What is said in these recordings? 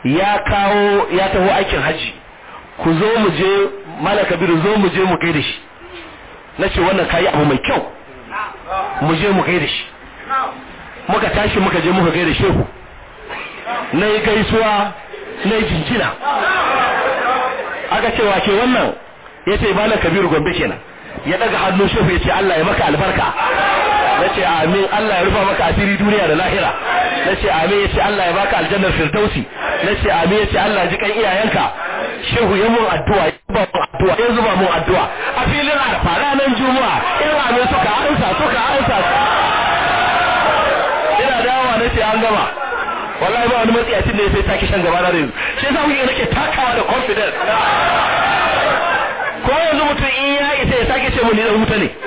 ya kawo ya taho aikin haji ku zo mu je mala kabiru zo mu je mu gaida shi na ce wannan kayi abu mai kyau mu je mu gaida shi muka tashi muka je muka gaida shehu na yi gaisuwa na yi jinjina aka ce wa ke wannan ya ce malam kabiru gombe kenan ya daga hannun shehu ya ce Allah ya maka albarka na ce amin Allah ya rufa maka asiri duniya da lahira na ce amin ya ce Allah ya baka aljannar firdausi na ce amin ya ce Allah ya ji kan iyayenka shehu ya mun addu'a ya ba mun addu'a ya zuba mun addu'a a filin arfa ranar juma'a in amin suka ansa suka ansa ina dawowa na ce an gama wallahi ba wani matsiyacin da ya sai take shan gaba na da yanzu shi yasa kuke nake takawa da confidence ko yanzu mutum in ya isa ya sake ce mun ni dan wuta ne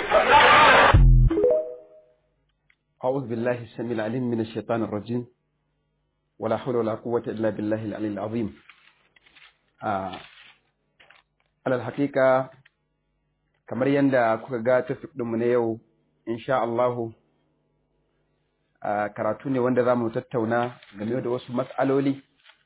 أعوذ بالله السميع العليم من الشيطان الرجيم ولا حول ولا قوة إلا بالله العلي العظيم آه. على الحقيقة kamar yadda kuka ga tafik ɗinmu na yau insha Allahu karatu ne wanda za mu tattauna game da wasu matsaloli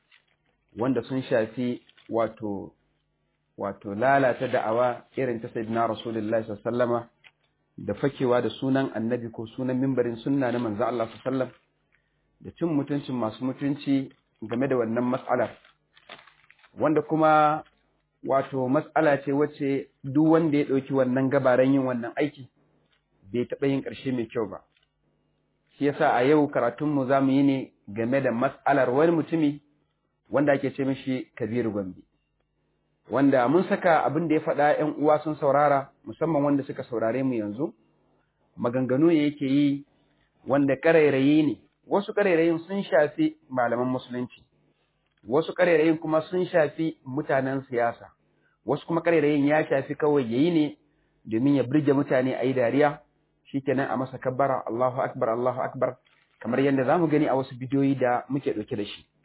wanda sun shafi wato wato lalata da'awa irin ta sayyidina rasulullahi sallallahu da fakewa da sunan annabi ko sunan mimbarin sunna na manzo Allah sallallahu da cin mutuncin masu mutunci game da wannan mas'alar wanda kuma wato mas'ala ce wacce duk wanda ya ɗauki wannan gabaran yin wannan aiki bai taɓa yin ƙarshe mai kyau ba shi yasa a yau karatunmu za mu yi ne game da mas'alar wani mutumi wanda ake ce mishi kabiru gombe wanda mun saka abin da ya faɗa ‘yan uwa sun saurara musamman wanda suka saurare mu yanzu maganganu ne yake yi wanda ƙarairayi ne wasu ƙarairayin sun shafi malaman musulunci wasu ƙarairayin kuma sun shafi mutanen siyasa wasu kuma ƙarairayin ya shafi kawai yayi ne domin ya birge mutane a yi dariya shikenan a masa kabbara Allahu akbar Allahu akbar kamar yadda zamu gani a wasu bidiyoyi da muke ɗauke da shi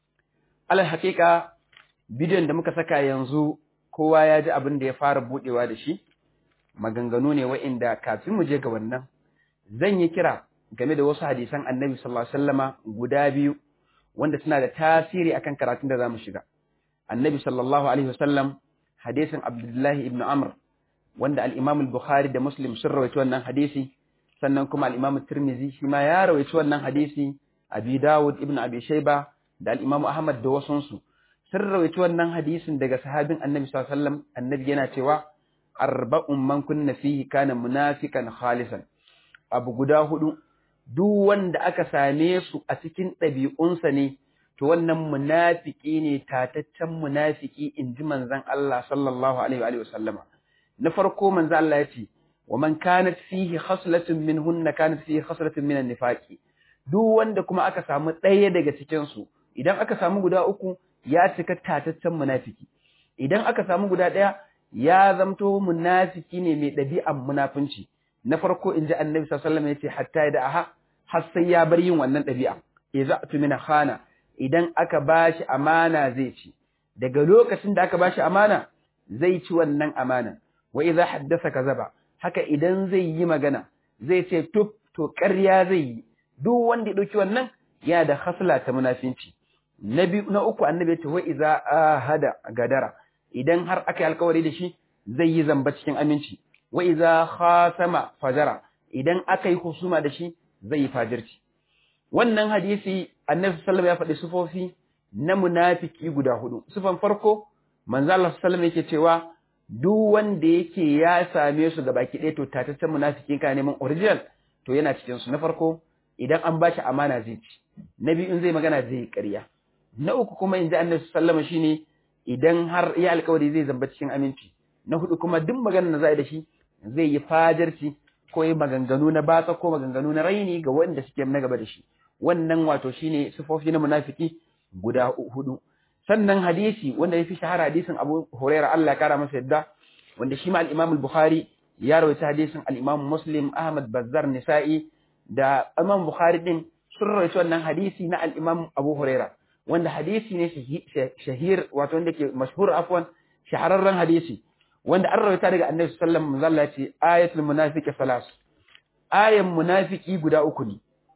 alal haƙiƙa bidiyon da muka saka yanzu kowa ya ji abin da ya fara buɗewa da shi maganganu ne wa'inda kafin mu je ga wannan zan yi kira game da wasu hadisan annabi sallallahu alaihi wasallama guda biyu wanda suna da tasiri akan karatun da zamu shiga annabi sallallahu alaihi wasallam hadisin abdullahi ibn amr wanda al-imam al-bukhari da muslim sun rawaito wannan hadisi sannan kuma al-imam tirmizi shi ma ya rawaito wannan hadisi abi dawud ibn abi shayba da al-imam ahmad da wasunsu sun rawaito wannan hadisin daga sahabin annabi sallallahu alaihi wasallam annabi yana cewa arba'un man kunna fihi kana munafikan khalisan abu guda hudu duk wanda aka same su a cikin ɗabi'unsa ne to wannan munafiki ne tataccen munafiki inji manzon Allah sallallahu alaihi wa sallama na farko manzon Allah ya ce wa man kanat fihi khaslatun minhunna kanat fihi khaslatun min an-nifaqi duk wanda kuma aka samu ɗaya daga cikin su idan aka samu guda uku ya cika tataccen munafiki idan aka samu guda ɗaya ya zamto munafiki ne mai ɗabi'an munafunci na farko in ji annabi sallallahu alaihi wasallam yace hatta da aha har sai ya bar yin wannan ɗabi'a idza tumina khana idan aka bashi amana zai ci daga lokacin da aka bashi amana zai ci wannan amana wa idza haddasa kazaba haka idan zai yi magana zai ce tuf to ƙarya zai yi duk wanda ya ɗauki wannan yana da hasla ta munafinci na biyu na uku annabi ya ce wa iza ahada gadara idan har aka yi alkawari da shi zai yi zamba cikin aminci wa iza khasama fajara idan aka yi husuma da shi zai yi fajirci wannan hadisi annabi sallallahu ya faɗi sufofi na munafiki guda hudu sufan farko manzo Allah sallallahu yake cewa duk wanda yake ya same su ga baki ɗaya to tataccen munafiki ka neman original to yana cikin su na farko idan an bashi amana zai ci na biyu in zai magana zai yi ƙarya na uku kuma in ji annabi sallama shine idan har ya alkawari zai zamba cikin aminci na hudu kuma duk maganar da za da shi zai yi fajarci ko yi maganganu na batsa ko maganganu na raini ga wanda suke na gaba da shi wannan wato shine sifofi na munafiki guda hudu sannan hadisi wanda yafi shahara hadisin Abu Hurairah Allah ya kara masa yadda wanda shi ma al-Imam al-Bukhari ya rawaita hadisin al-Imam Muslim Ahmad Bazzar Nisa'i da Imam Bukhari din sun rawaita wannan hadisi na al-Imam Abu Hurairah wanda hadisi ne shahir wato wanda ke mashhur afwan shahararren hadisi wanda an rawaita daga Annabi sallallahu alaihi wasallam ce ayatul munafiqi salas ayan munafiki guda uku ne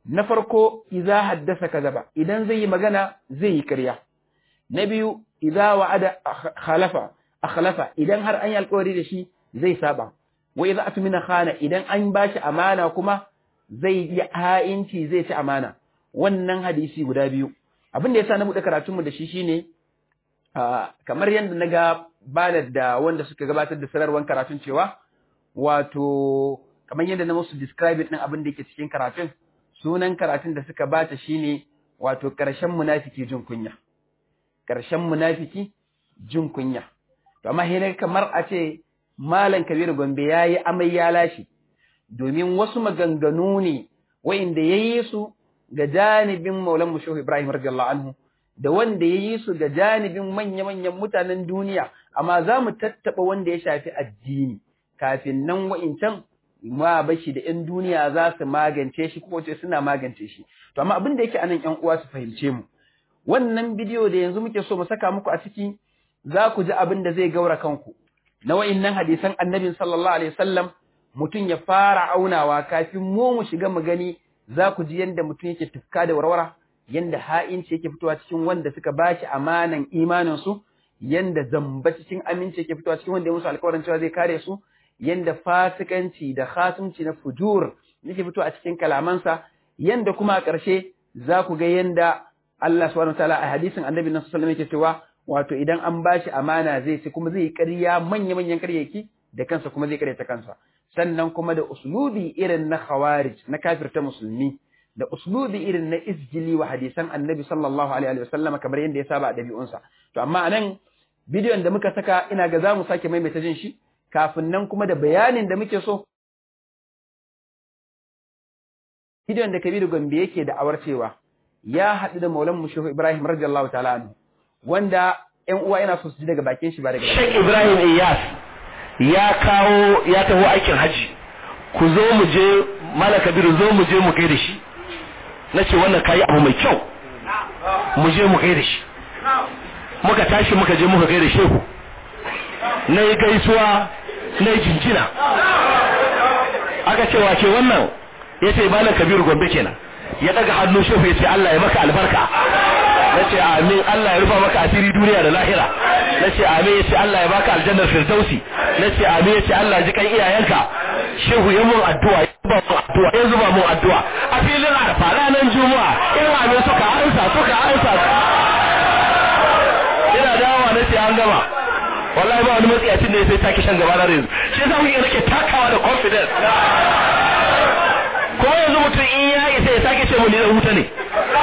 na farko idza haddasa kazaba idan zai yi magana zai yi ƙarya na biyu idza wa'ada khalafa akhlafa idan har an yi alƙawari da shi zai saba wa idza atmina khana idan an bashi amana kuma zai yi ha'inci zai ci amana wannan hadisi guda biyu abin da yasa na buɗe karatun mu da shi shine kamar yadda na ga balar da wanda suka gabatar da sanarwar karatun cewa wato kamar yadda na musu describe din abin da yake cikin karatun sunan karatun da suka bata shine wato ƙarshen munafiki jin kunya ƙarshen munafiki jin kunya to amma hina kamar a ce malam Kabiru Gombe yayi amai ya lashi domin wasu maganganu ne wa'inda yayi su ga janibin Maulan Mushahu Ibrahim radiyallahu anhu da wanda yayi su ga janibin manya-manyan mutanen duniya amma za mu tattaba wanda ya shafi addini kafin nan wa'incan ma bashi da ‘yan duniya za su magance shi ko ce suna magance shi. To, amma abin da yake anan ‘yan uwa su fahimce mu, wannan bidiyo da yanzu muke so mu saka muku a ciki za ku ji abin da zai gaura kanku. Na wa'innan hadisan annabin sallallahu alaihi wasallam mutum ya fara aunawa kafin mu mu shiga mu gani za ku ji yadda mutum yake tufka da warwara, yadda ha'inci yake fitowa cikin wanda suka bashi amanan imaninsu, yadda zamba cikin aminci yake fitowa cikin wanda ya musu alkawarin cewa zai kare su, yanda fasikanci da khatumci na fujur yake fito a cikin kalamansa yanda kuma a ƙarshe za ku ga yanda Allah subhanahu wataala a hadisin Annabi sallallahu alaihi wasallam yake cewa wato idan an bashi amana zai ci kuma zai ƙarya manya manyan ƙaryaki da kansa kuma zai ƙaryata kansa sannan kuma da uslubi irin na khawarij na kafirta musulmi da uslubi irin na isjili wa hadisan Annabi sallallahu alaihi wasallam kamar yanda ya saba a dabi'unsa to amma anan bidiyon da muka saka ina ga za mu sake maimaita jin shi kafin nan kuma da bayanin da muke so. Gideon da Kabiru Gombe yake da awar cewa ya haɗu da Maulan Mushehu Ibrahim radiyallahu ta'ala anhu wanda ƴan uwa yana so su ji daga bakin shi ba daga Sheikh Ibrahim Iyas ya kawo ya taho aikin haji ku zo mu je Mala Kabiru zo mu je mu kai da shi na ce wannan kayi abu mai kyau mu je mu kai da shi muka tashi muka je muka kai da shehu na yi gaisuwa na yi jinjina aka ce wace wannan ya ce malam kabiru gombe kenan ya daga hannu shofa ya ce Allah ya maka albarka na ce amin Allah ya rufa maka asiri duniya da lahira na ce amin ya ce Allah ya baka aljannar firdausi na ce amin ya ce Allah ya ji kan iyayenka shehu ya mun addu'a ya zuba mun addu'a ya zuba mun addu'a a filin arfa ranar juma'a in amin suka ansa suka ansa ina dawowa na ce an gama wallahi ba wani matsiyacin da ya sai take shan gaba na yanzu shi yasa kuke nake takawa da confidence ko yanzu mutum in ya isa ya sake ce mu ni da huta ne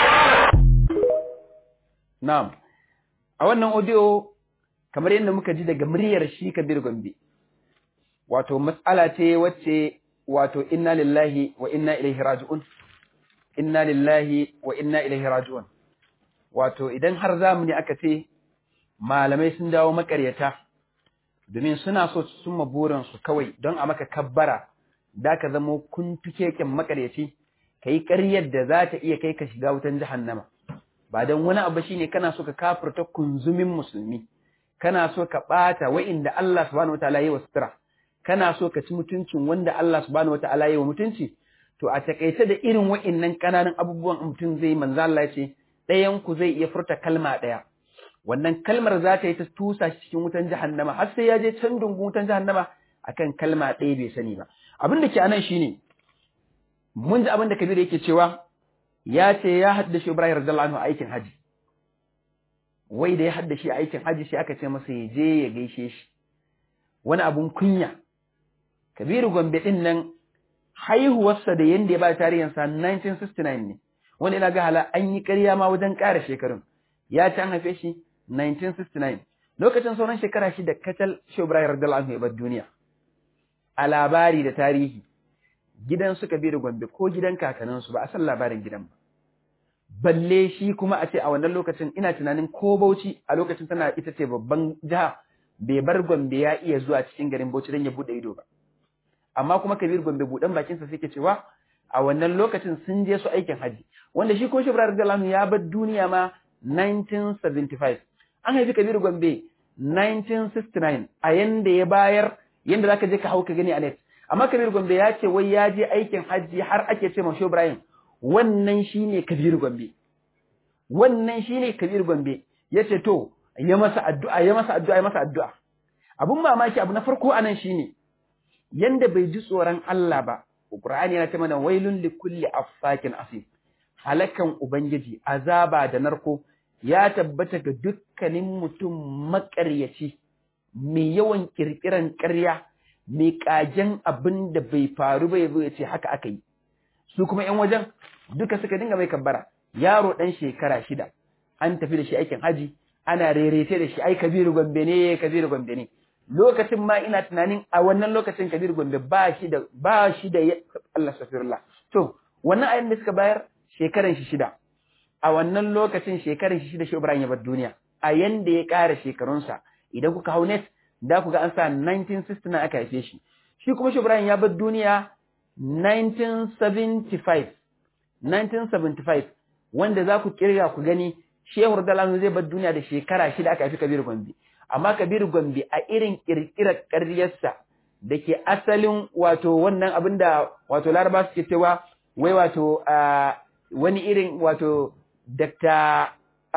na'am a wannan audio kamar yadda muka ji daga muryar shi Kabir Gombe wato matsala ce wacce wato inna lillahi wa inna ilaihi raji'un inna lillahi wa inna ilaihi raji'un wato idan har zamani aka ce malamai sun dawo makaryata domin suna so su summa burinsu kawai don a maka kabbara da ka zamo kuntukeken makaryaci ka yi ƙaryar da za ta iya kai ka shiga wutan jahannama ba don wani abu shine kana so ka kafirta kunzumin musulmi kana so ka ɓata wa'inda Allah subhanahu wataala yi wa sutura kana so ka ci mutuncin wanda Allah subhanahu wataala yi wa mutunci to a takaice da irin wa'innan ƙananan abubuwan mutum zai manzo Allah ya ce ɗayan ku zai iya furta kalma ɗaya wannan kalmar za ta yi ta tusa shi cikin wutan jahannama har sai ya je can dungun wutan jahannama akan kalma ɗaya bai sani ba abin da ke anan shine mun ji abin da Kabiru yake cewa ya ce ya haddace Ibrahim radiyallahu anhu aikin haji wai da ya haddace aikin haji sai aka ce masa ya je ya gaishe shi wani abun kunya Kabiru Gombe din nan haihuwarsa da yanda ya ba tarihinsa 1969 ne wanda ina ga hala an yi ƙarya ma wajen ƙara shekarun ya ci an haife shi 1969 lokacin sauran shekara shi da kacal shi Ibrahim radiyallahu anhu ya bar duniya a labari da tarihi gidan suka bi da Gombe ko gidan kakanninsu ba a san labarin gidan ba balle shi kuma a ce a wannan lokacin ina tunanin ko Bauchi a lokacin tana ita ce babban jiha bai bar Gombe ya iya zuwa cikin garin Bauchi don ya bude ido ba amma kuma Kabir Gombe budan bakin sa suke cewa a wannan lokacin sun je su aikin haji wanda shi ko shi Ibrahim radiyallahu anhu ya bar duniya ma 1975 an haifi Kabir Gombe 1969 a yanda ya bayar yanda zaka je ka hau ka gani a net amma Kabir Gombe ya ce wai ya je aikin hajji har ake ce ma Ibrahim wannan shine Kabir Gombe wannan shine Kabir Gombe yace to ya masa addu'a ya masa addu'a ya masa addu'a abun mamaki abu na farko anan shine yanda bai ji tsoron Allah ba Qur'ani yana ta mana wailun likulli afsakin asim halakan ubangiji azaba da narko ya tabbata ga dukkanin mutum makaryaci mai yawan kirkiran ƙarya mai kajen abin da bai faru ba yazo ya ce haka aka yi su kuma ƴan wajen duka suka dinga mai kabbara yaro dan shekara shida an tafi da shi aikin haji ana rerete da shi ai kabiru gombe ne kabiru gombe ne lokacin ma ina tunanin a wannan lokacin kabiru gombe ba shi da ba shi da Allah safirullah to wannan ayin da suka bayar shekaran shi shida a wannan lokacin shekaran shi shida shi Ibrahim ya bar duniya a yanda ya ƙara shekarunsa idan kuka hau net da ku ga an sa 1969 aka haife shi shi kuma shi Ibrahim ya bar duniya 1975 1975 wanda za ku kirga ku gani Shehu Dalanu zai bar duniya da shekara shida aka haifi Kabiru Gombe amma Kabiru Gombe a irin kirkirar ƙaryarsa da ke asalin wato wannan abin da wato Laraba suke cewa wai wato wani irin wato Dr.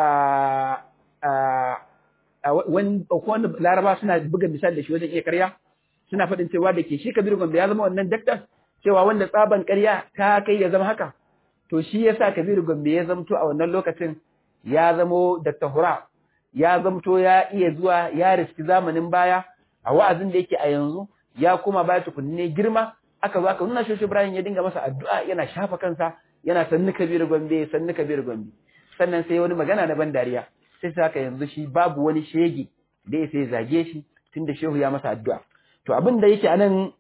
wanda Laraba suna buga misali da shi wajen iya karya suna faɗin cewa da ke shi Kabiru Gombe ya zama wannan daktar cewa wanda tsaban karya ta kai ya zama haka to shi yasa Kabiru Gombe ya zamto a wannan lokacin ya zamo Dr. Hura ya zamto ya iya zuwa ya riski zamanin baya a wa'azin da yake a yanzu ya kuma baya tukunne girma aka zo aka nuna shi Ibrahim ya dinga masa addu'a yana shafa kansa yana sannu Kabiru Gombe sannu Kabiru Gombe sannan sai wani magana na ban dariya sai saka yanzu shi babu wani shege da ya sai zage shi tunda shehu ya masa addu'a to abin da yake anan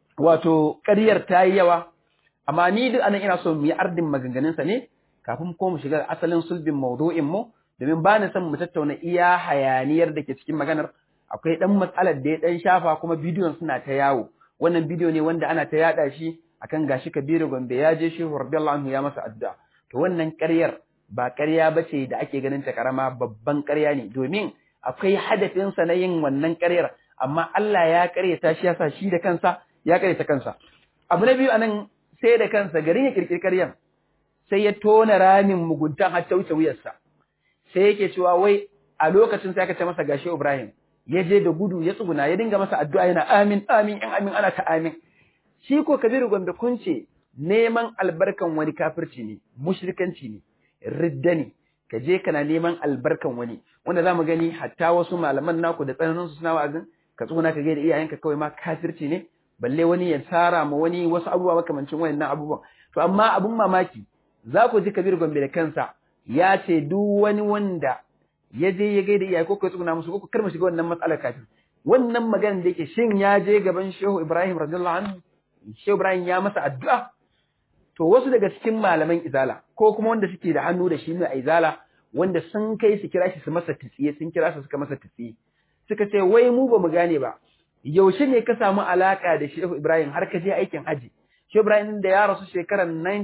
wato ƙaryar ta yi yawa amma ni duk anan ina so mu yi ardin maganganunsa ne kafin ko mu shiga asalin sulbin maudu'in mu domin ba ni son mu tattauna iya hayaniyar da ke cikin maganar akwai dan matsalar da ya dan shafa kuma bidiyon suna ta yawo wannan bidiyo ne wanda ana ta yada shi akan gashi Kabiru Gombe ya je Shehu radiyallahu anhu ya masa addu'a to wannan ƙaryar ba ƙarya bace da ake ganin ta karama babban ƙarya ne domin akwai hadafin sa na yin wannan ƙaryar amma Allah ya ƙaryata shi yasa shi da kansa ya ƙaryata kansa abu na biyu anan sai da kansa garin ya kirkiri ƙaryan sai ya tona ramin muguntan har ta wuce wuyarsa sai yake cewa wai a lokacin sai aka ce masa gashi Ibrahim ya je da gudu ya tsuguna ya dinga masa addu'a yana amin amin in amin ana ta amin shi ko Kabiru Gombe kun ce neman albarkan wani kafirci ne mushrikanci ne ridda ne ka je kana neman albarkan wani wanda zamu gani hatta wasu malaman naku da tsananin su suna wa'azin ka tsuguna ka gaida iyayenka kawai ma kafirci ne balle wani ya tsara ma wani wasu abubuwa makamancin wayannan abubuwan to amma abun mamaki za ku ji Kabir Gombe da kansa ya ce duk wani wanda ya je ya gaida iyaye ko kai tsuguna musu ko kar mu shiga wannan matsalar kafin wannan magana da yake shin ya je gaban Shehu Ibrahim radiyallahu anhu Shehu Ibrahim ya masa addu'a to wasu daga cikin malaman izala ko kuma wanda suke da hannu da shi ne a izala wanda sun kai su kira shi su masa tsiye sun kira su suka masa tsiye suka ce wai mu ba mu gane ba yaushe ne ka samu alaka da Shehu Ibrahim har ka je aikin haji Shehu Ibrahim da ya rasu shekarar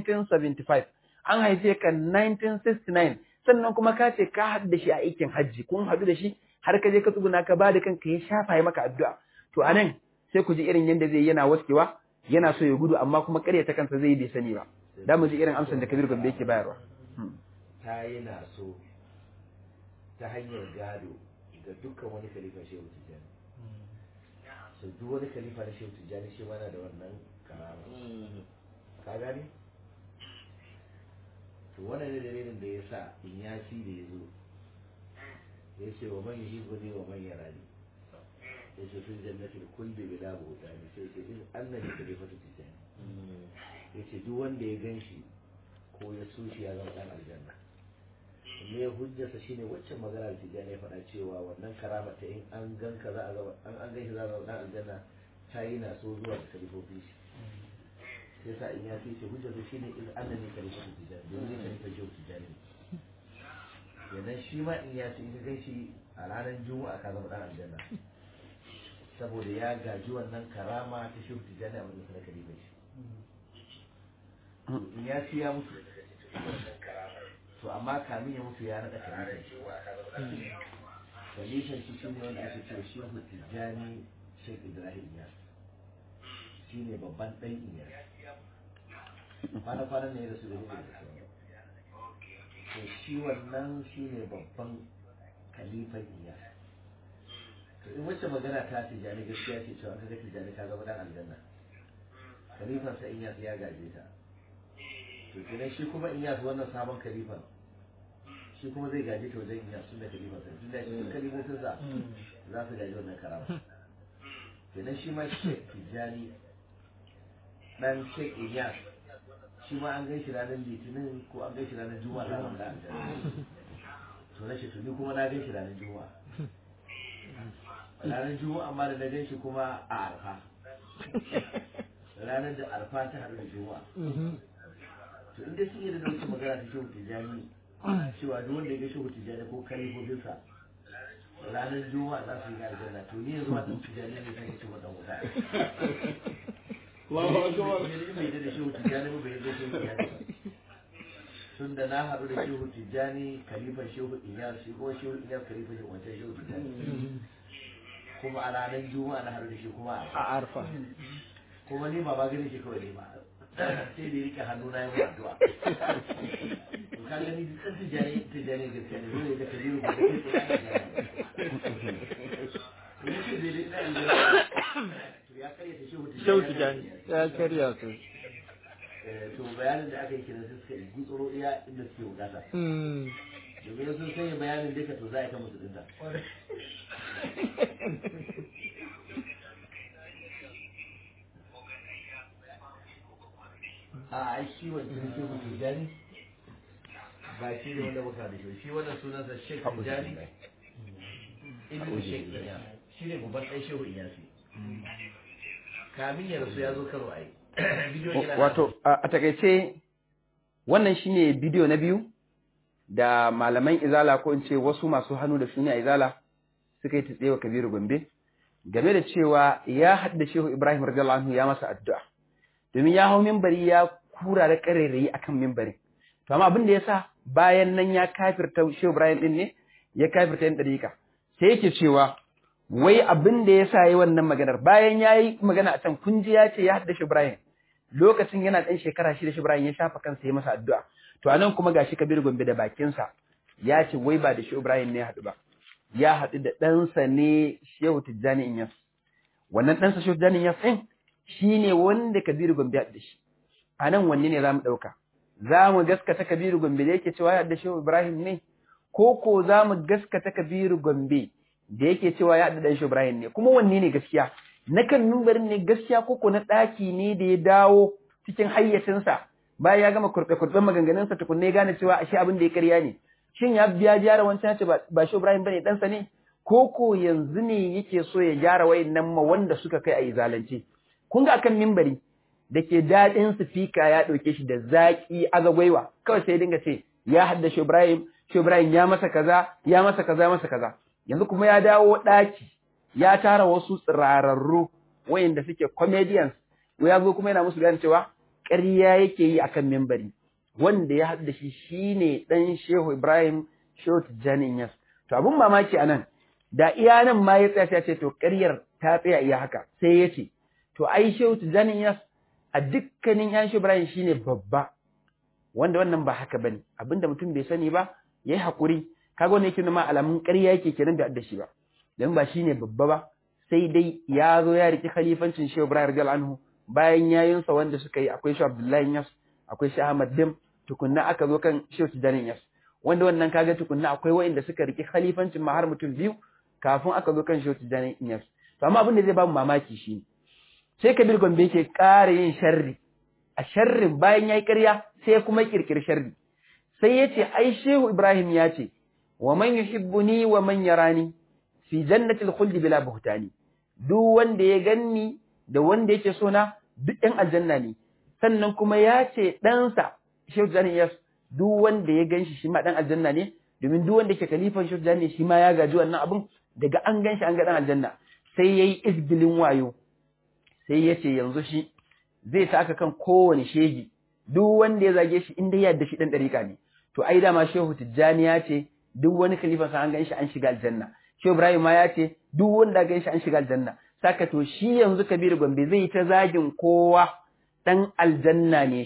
1975 an haife ka 1969 sannan kuma ka ce ka haɗu da shi a aikin hajji kun haɗu da shi har ka je ka tsuguna ka ba da kanka ya shafa ya maka addu'a to anan sai ku ji irin yadda zai yana waskewa yana so ya gudu amma kuma ƙarya ta kansa zai bai sani ba da mu ji irin amsar da Kabir Gombe yake bayarwa ta yana so ta hanyar gado ga dukkan wani khalifa shehu tijjani so duk wani khalifa na shehu tijjani shi mana da wannan karama ka gane to wannan ne dalilin da ya sa in ya ci da ya zo ya ce wa man yi gudi wa man yara ne ya ce sun jannati da kulli bi la bauta ne sai ce in annabi da bai fata tijjani ya ce duk wanda ya gan shi ko ya so shi ya zama dan aljanna me ya hujjarsa shine waccan magana da tijjani ya faɗa cewa wannan karama ta in an gan ka za a zama an an gan shi za a zama dan aljanna ta yi na so zuwa da kalifofin shi sai sa in ya fi shi hujjarsa shine in annabi kalifofin tijjani domin kalifofin shehu tijjani yanzu shi ma in ya ce in gan shi a ranar juma'a ka zama dan aljanna saboda ya gaji wannan karama ta shehu tijjani a wajen sa na kalifofin shi in ya ci ya mutu to amma kamin ya mutu ya naɗa kalifan shi kalifan shi shi ne wanda ake cewa shehu tijjani shek ibrahim ya shi ne babban ɗan iya kwana kwanan ne ya rasu da ne da to shi wannan shi ne babban kalifan iya to in wacce magana ta tijani gaskiya ce cewa kaga tijani ka zama dan aljanna kalifan sa in ya gaje ta to kenan shi kuma in yasu wannan sabon kalifan shi kuma zai gaje ta wajen iya sun da kalifan sa tun da shi kalifofin sa za su gaji wannan karama kenan shi ma shek tijani dan shek iyas shi ma an gaishe ranar litinin ko an gaishe ranar juma'a da wanda an to na shi tuni kuma na gaishe ranar juma'a ranar juma'a amma da na gaishe kuma a arfa ranar da arfa ta haɗu da juma'a to inda sun yi da wata magana ta shehu tijjani cewa duk wanda ya ga shehu tijjani ko kalifofinsa ranar juma'a za su yi aljanna to ni yanzu wannan tijjani ne sai ce wannan wuta Allahu akbar ne bai da shehu tijjani ba bai da shehu tijjani tun da na haɗu da shehu tijjani kalifan shehu iyar shi ko shehu iyar kalifan shehu wancan shehu tijjani kuma a ranar juma'a na haɗu da shi kuma a arfa kuma ni ba ba gani shi kawai ne ba sai da rike hannu na yi addu'a ka gani duk tijani tijani gaskiya ne dole da kabiru ba Shehu Tijani ya karya su. to bayanin da aka yi kenan sai suka yi gutsuro iya inda suke bukata domin sun sanya bayanin duka to za a kama su dinta a ai shi wancan shi mutum jani ba shi ne wanda muka da shi shi wannan sunansa Sheikh Tijani Ibn Sheikh Iyas shi ne babban ɗan Shehu Iyasi kamin ya rasu ya zo karo ai wato a takaice wannan shine bidiyo na biyu da malaman izala ko in ce wasu masu hannu da shuni a izala suka yi ta tsewa kabiru gombe game da cewa ya haɗa shehu ibrahim radiyallahu anhu ya masa addu'a domin ya hau mimbari ya kura da ƙarairayi akan mimbari to amma abin da ya sa bayan nan ya kafirta shehu ibrahim din ne ya kafirta yan ɗariƙa sai yake cewa wai abin da ya sa yi wannan maganar bayan ya yi magana a can kun ji ya ce ya haɗa shehu ibrahim lokacin yana ɗan shekara shida shi Ibrahim ya shafa kansa ya masa addu'a to anan kuma gashi Kabir Gombe da bakinsa ya ce wai ba da shi Ibrahim ne ya haɗu ba ya haɗu da ɗansa ne Shehu Tijjani Inyas wannan ɗansa Shehu Tijjani Inyas ɗin shine wanda Kabir Gombe ya haɗu da shi anan wanne ne zamu ɗauka za mu gaskata Kabir Gombe da yake cewa ya haɗu da Shehu Ibrahim ne ko ko za mu gaskata Kabir Gombe da yake cewa ya haɗu da Shehu Ibrahim ne kuma wanne ne gaskiya na kan mimbarin ne gaskiya koko na ɗaki ne da ya dawo cikin hayyacinsa bayan ya gama kurɓe-kurɓen maganganunsa tukunne gane cewa ashe abin da ya karya ne shin ya biya gyara wancan ce ba shi Ibrahim bane ɗansa ne koko yanzu ne yake so ya gyara wayannan ma wanda suka kai a yi zalunci kun ga akan mimbari da ke daɗin sifika ya ɗauke shi da zaƙi azagwaiwa kawai sai dinga ce ya hadda shi Ibrahim shi Ibrahim ya masa kaza ya masa kaza ya masa kaza yanzu kuma ya dawo ɗaki ya tara wasu tsirararru wayanda suke comedians ya zo kuma yana musu gane cewa ƙarya yake yi akan membari wanda ya haɗu da shi shine ɗan Shehu Ibrahim Shehu Tijjani Inyas to abun mamaki anan da iya nan ma ya tsaya ce to ƙaryar ta tsaya iya haka sai ya ce to ai Shehu Tijjani Inyas a dukkanin yan Shehu Ibrahim shine babba wanda wannan ba haka bane abinda mutum bai sani ba yayi hakuri kaga wannan yake nuna alamun ƙarya yake kenan da da shi ba dan ba shine babba ba sai dai ya zo ya riki khalifancin Shehu Ibrahim radiyallahu anhu bayan yayinsa wanda suka yi akwai Shehu Abdullahi Yas akwai Shehu Ahmad Dim tukunna aka zo kan Shehu Tijani Yas wanda wannan kaga tukunna akwai wanda suka riki khalifancin ma har mutum biyu kafin aka zo kan Shehu Tijani Yas to amma abin da zai ba mu mamaki shi sai Kabir Gombe yake ƙara yin sharri a sharrin bayan yayi ƙarya sai kuma kirkiri sharri sai yace ai Shehu Ibrahim ya ce wa man yuhibbuni wa man yarani fi jannatil khuldi bila buhtani duk wanda ya ganni da wanda yake so na duk ɗan aljanna ne sannan kuma ya ce ɗansa Shehu Jani Yas duk wanda ya ganshi shi ma ɗan aljanna ne domin duk wanda ke kalifan Shehu Jani shi ma ya gaji wannan abun daga an ganshi an ga ɗan aljanna sai yayi izgilin wayo sai ya ce yanzu shi zai saka kan kowane shegi duk wanda ya zage shi inda ya yarda shi ɗan ɗariƙa ne to ai dama Shehu Tijjani ya ce duk wani kalifan sa an ganshi an shiga aljanna Shehu Ibrahim ma ya ce duk wanda gan shi an shiga aljanna saka to shi yanzu Kabir Gombe zai ta zagin kowa dan aljanna ne shi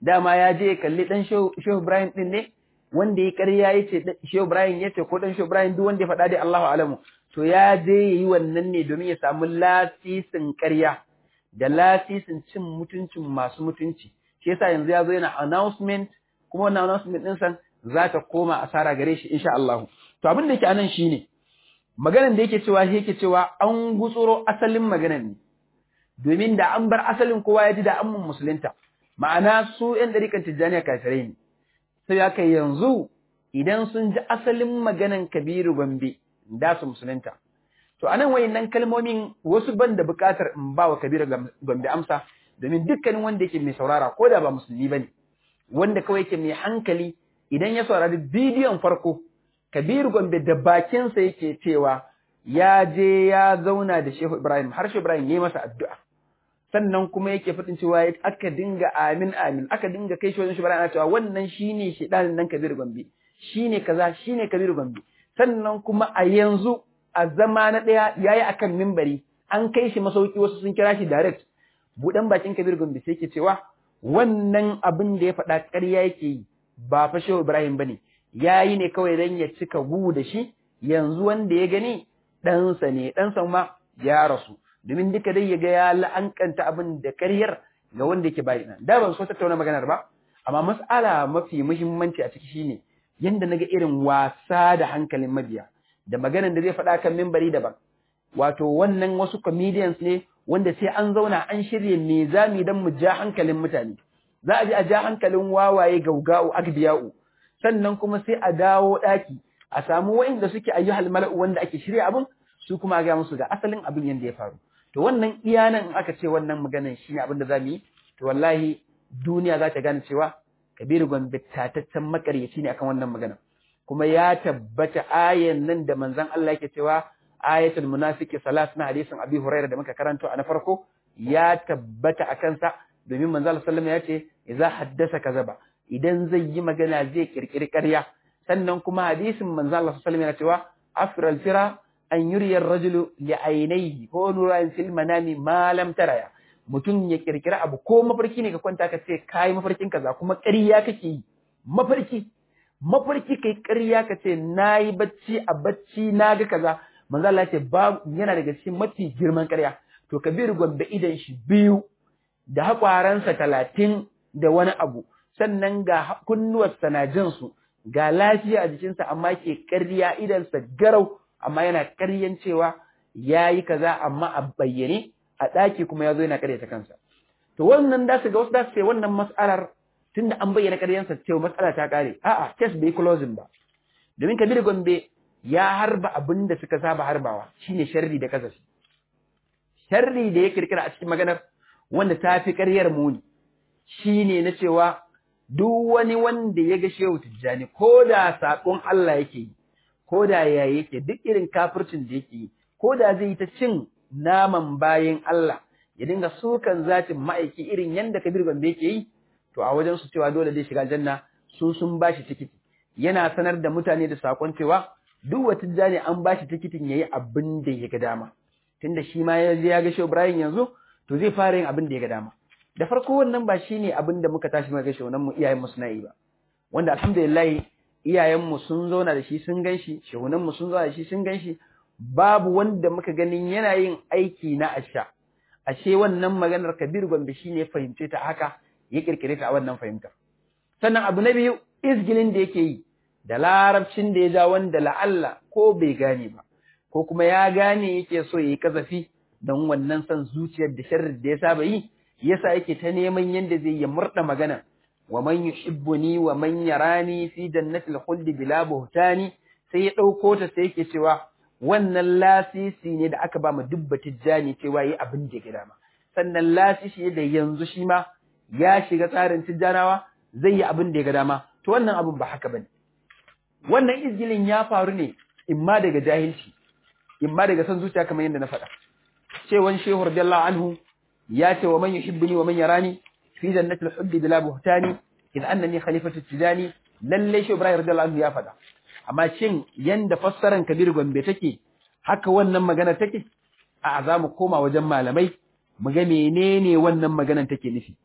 dama ya je ya kalli dan Shehu Ibrahim din ne wanda ya ƙarya ya ce Shehu Ibrahim ya ce ko dan Shehu Ibrahim duk wanda ya faɗa dai Allahu alamu to ya je ya yi wannan ne domin ya samu lasisin ƙarya da lasisin cin mutuncin masu mutunci shi yasa yanzu ya zo yana announcement kuma wannan announcement din san za ta koma asara gare shi insha Allah to abin da yake anan shine maganan da yake cewa shi yake cewa an gutsuro asalin maganan ne domin da an bar asalin kowa ya ji da an mun musulunta ma'ana su ƴan ɗarikan tijjaniya kafirai ne sai ya kai yanzu idan sun ji asalin maganan kabiru gombe da su musulunta to anan wayannan kalmomin wasu ban da buƙatar in ba wa kabiru gombe amsa domin dukkanin wanda yake mai saurara ko da ba musulmi bane wanda kawai yake mai hankali idan ya saurari bidiyon farko kabiru gombe da bakinsa yake cewa ya je ya zauna da shehu ibrahim har shehu ibrahim ya yi masa addu'a sannan kuma yake faɗin cewa aka dinga amin amin aka dinga kai shi wajen shugaba ana cewa wannan shine shedanin nan Kabir Gombe shine kaza shine Kabir Gombe sannan kuma a yanzu a zama na ɗaya yayi akan mimbari an kai shi masauki wasu sun kira shi direct budan bakin Kabir Gombe sai yake cewa wannan abin da ya faɗa ƙarya yake yi ba fa Shehu Ibrahim bane yayi ne kawai dan ya cika gu da shi yanzu wanda ya gani ɗansa ne ɗansa ma ya rasu domin duka dai ya ga ya la'ankanta abin da karyar ga wanda yake bayi nan da ban so tattauna maganar ba amma mas'ala mafi muhimmanci a ciki shine yanda naga irin wasa da hankalin mabiya da maganar da zai faɗa kan mimbari daban wato wannan wasu comedians ne wanda sai an zauna an shirye me zami dan mu ja hankalin mutane za a ji a ja hankalin wawaye gauga'u agbiya'u sannan kuma sai a dawo ɗaki a samu wa'inda suke ayyuhal mala'u wanda ake shirya abin su kuma ga musu ga asalin abin yanda ya faru to wannan iyanan in aka ce wannan maganan shine abin da zamu yi to wallahi duniya za ta gane cewa Kabiru Gombe tataccen makaryaci ne akan wannan magana kuma ya tabbata ayan nan da manzon Allah yake cewa ayatul munafiqi salat na hadisin Abi Hurairah da muka karanto a na farko ya tabbata akan sa domin manzon Allah sallallahu alaihi wasallam ya ce idza haddasa kazaba idan zai yi magana zai kirkiri ƙarya sannan kuma hadisin manzon Allah sallallahu alaihi wasallam yana cewa afral fira an yuriya rajulu li ainihi ko nuran fil manami ma lam taraya mutum ya kirkira abu ko mafarki ne ka kwanta ka ce kai mafarkin kaza kuma ƙarya kake yi mafarki mafarki kai ƙarya ka ce nayi bacci a bacci naga kaza manzo Allah ce ba yana daga cikin mafi girman ƙarya to kabir gombe idan shi biyu da hakwaransa talatin da wani abu sannan ga kunnuwarsa na jin su ga lafiya a jikinsa amma ke ƙarya idansa garau amma yana ƙaryan cewa ya yi kaza amma a bayyane a ɗaki kuma ya zo yana ƙaryata kansa. To wannan da su ga wasu da su ce wannan mas'alar tun da an bayyana ƙaryansa cewa mas'ala ta ƙare. A'a, test bai closing ba. Domin Kabir Gombe ya harba abin da suka saba harbawa shine sharri da kasafi. Sharri da ya kirkira a cikin maganar wanda ta fi ƙaryar muni shine na cewa duk wani wanda ya ga Shehu Tijjani ko da saƙon Allah yake yi ko da ya yake duk irin kafircin da yake yi ko da zai yi ta cin naman bayan Allah ya dinga sukan zatin ma'aiki irin yanda Kabir Gombe yake yi to a wajen su cewa dole zai shiga janna su sun bashi tikiti yana sanar da mutane da sakon cewa duk wata jani an bashi tikitin yayi abin da ya ga dama tunda shi ma ya je ya ga Shehu Ibrahim yanzu to zai fara yin abin da ya ga dama da farko wannan ba shine abin da muka tashi muka ga shehunan mu iyayen mu suna yi ba wanda alhamdulillah iyayenmu sun zauna da shi sun gan shi shehunanmu sun zauna da shi sun gan shi babu wanda muka ganin yana yin aiki na asha ashe wannan maganar kabir gombe shi ne fahimce ta haka ya kirkire ta a wannan fahimtar sannan abu na biyu izgilin da yake yi da larabcin da ya ja wanda la'alla ko bai gane ba ko kuma ya gane yake so ya yi kazafi don wannan son zuciyar da sharri da ya saba yi yasa yake ta neman yadda zai ya murda magana ومن يحبني ومن يراني في جنة الخلد بلا بهتان sai ya ɗauko ta sai yake cewa wannan lasisi ne da aka ba mu dubba tijjani cewa yi abin da ya dama sannan lasisi ne da yanzu shi ma ya shiga tsarin tijjanawa zai yi abin da ya ga dama to wannan abin ba haka bane wannan izgilin ya faru ne imma daga jahilci imma daga son zuciya kamar yadda na faɗa cewan shehu radiyallahu anhu ya ce wa man yuhibbuni wa man yarani fi jannatil hubbi bila buhtani idh annani khalifatu tijani lalle shi Ibrahim radiyallahu anhu ya faɗa amma shin yanda fassaran Kabir Gombe take haka wannan magana take a za mu koma wajen malamai mu ga menene wannan maganan take nufi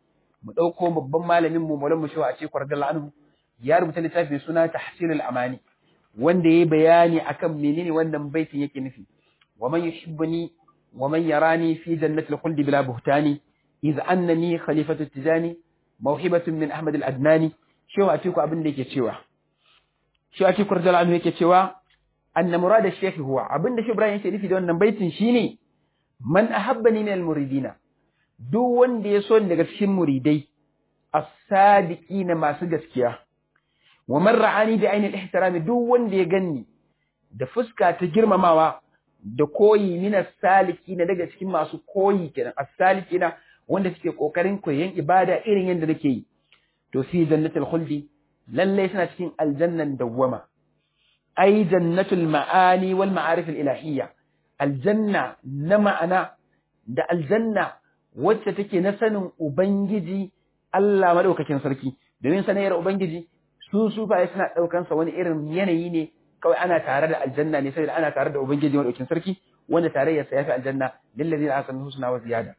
mu ɗauko babban malamin mu Maulana Mushawa a cikin Radiyallahu anhu ya rubuta littafi mai suna Tahsilul Amani wanda yayi bayani akan menene wannan baitin yake nufi wa man yuhibbuni wa man yarani fi jannatil khuldi bila buhtani iz annani khalifatu tijani mawhibatun min Ahmad al-Adnani shewa a cikin abin da yake cewa shi a cikin Radiyallahu anhu yake cewa anna murad ash-shaykh huwa abin da shi Ibrahim yake nufi da wannan baitin shine man ahabbani min al-muridina duk wanda ya so ni daga cikin muridai as-sadiqina masu gaskiya wa man ra'ani bi ainil ihtirami duk wanda ya ganni da fuska ta girmamawa da koyi min as-salikina daga cikin masu koyi kenan as-salikina wanda suke kokarin koyon ibada irin yadda nake yi to fi jannatul khuldi lalle suna cikin aljannan dawwama ai jannatul ma'ani wal ma'arif al-ilahiyya aljanna na ma'ana da aljanna wacce take na sanin Ubangiji Allah madaukakin sarki domin sanayyar Ubangiji su sufaye suna daukan sa wani irin yanayi ne kawai ana tare da aljanna ne saboda ana tare da Ubangiji madaukakin sarki wanda tarayyar sa yafi aljanna lil ladina ahsanu husna wa ziyada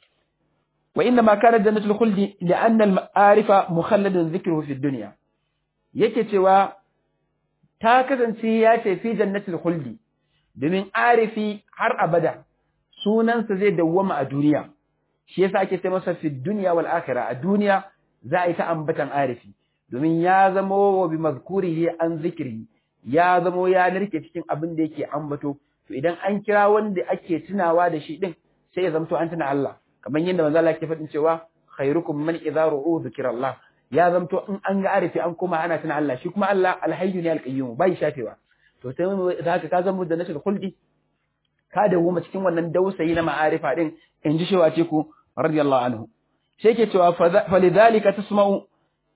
wa inna ma kana jannatul khuldi li'anna al-ma'arifa mukhalladun dhikruhu fi dunya yake cewa ta kasance ya ce fi jannatul khuldi domin arifi har abada sunansa zai dawwama a duniya shi yasa ake ce masa fi dunya wal akhirah a duniya za a yi ta ambatan arifi domin ya zamo wa bi mazkurihi an zikri ya zamo ya narke cikin abin da yake ambato to idan an kira wanda ake tunawa da shi din sai ya zamto an tuna Allah kamar yadda manzo Allah ke faɗin cewa khairukum man idza ru'u zikrallah ya zamto in an ga arifi an kuma ana tuna Allah shi kuma Allah alhayyu ne alqayyum bai shafewa to sai haka ka zama da nashil khuldi ka dawo cikin wannan dausayi na ma'arifa din in ji shewa ce ku radiyallahu anhu sai yake cewa falidhalika tasma'u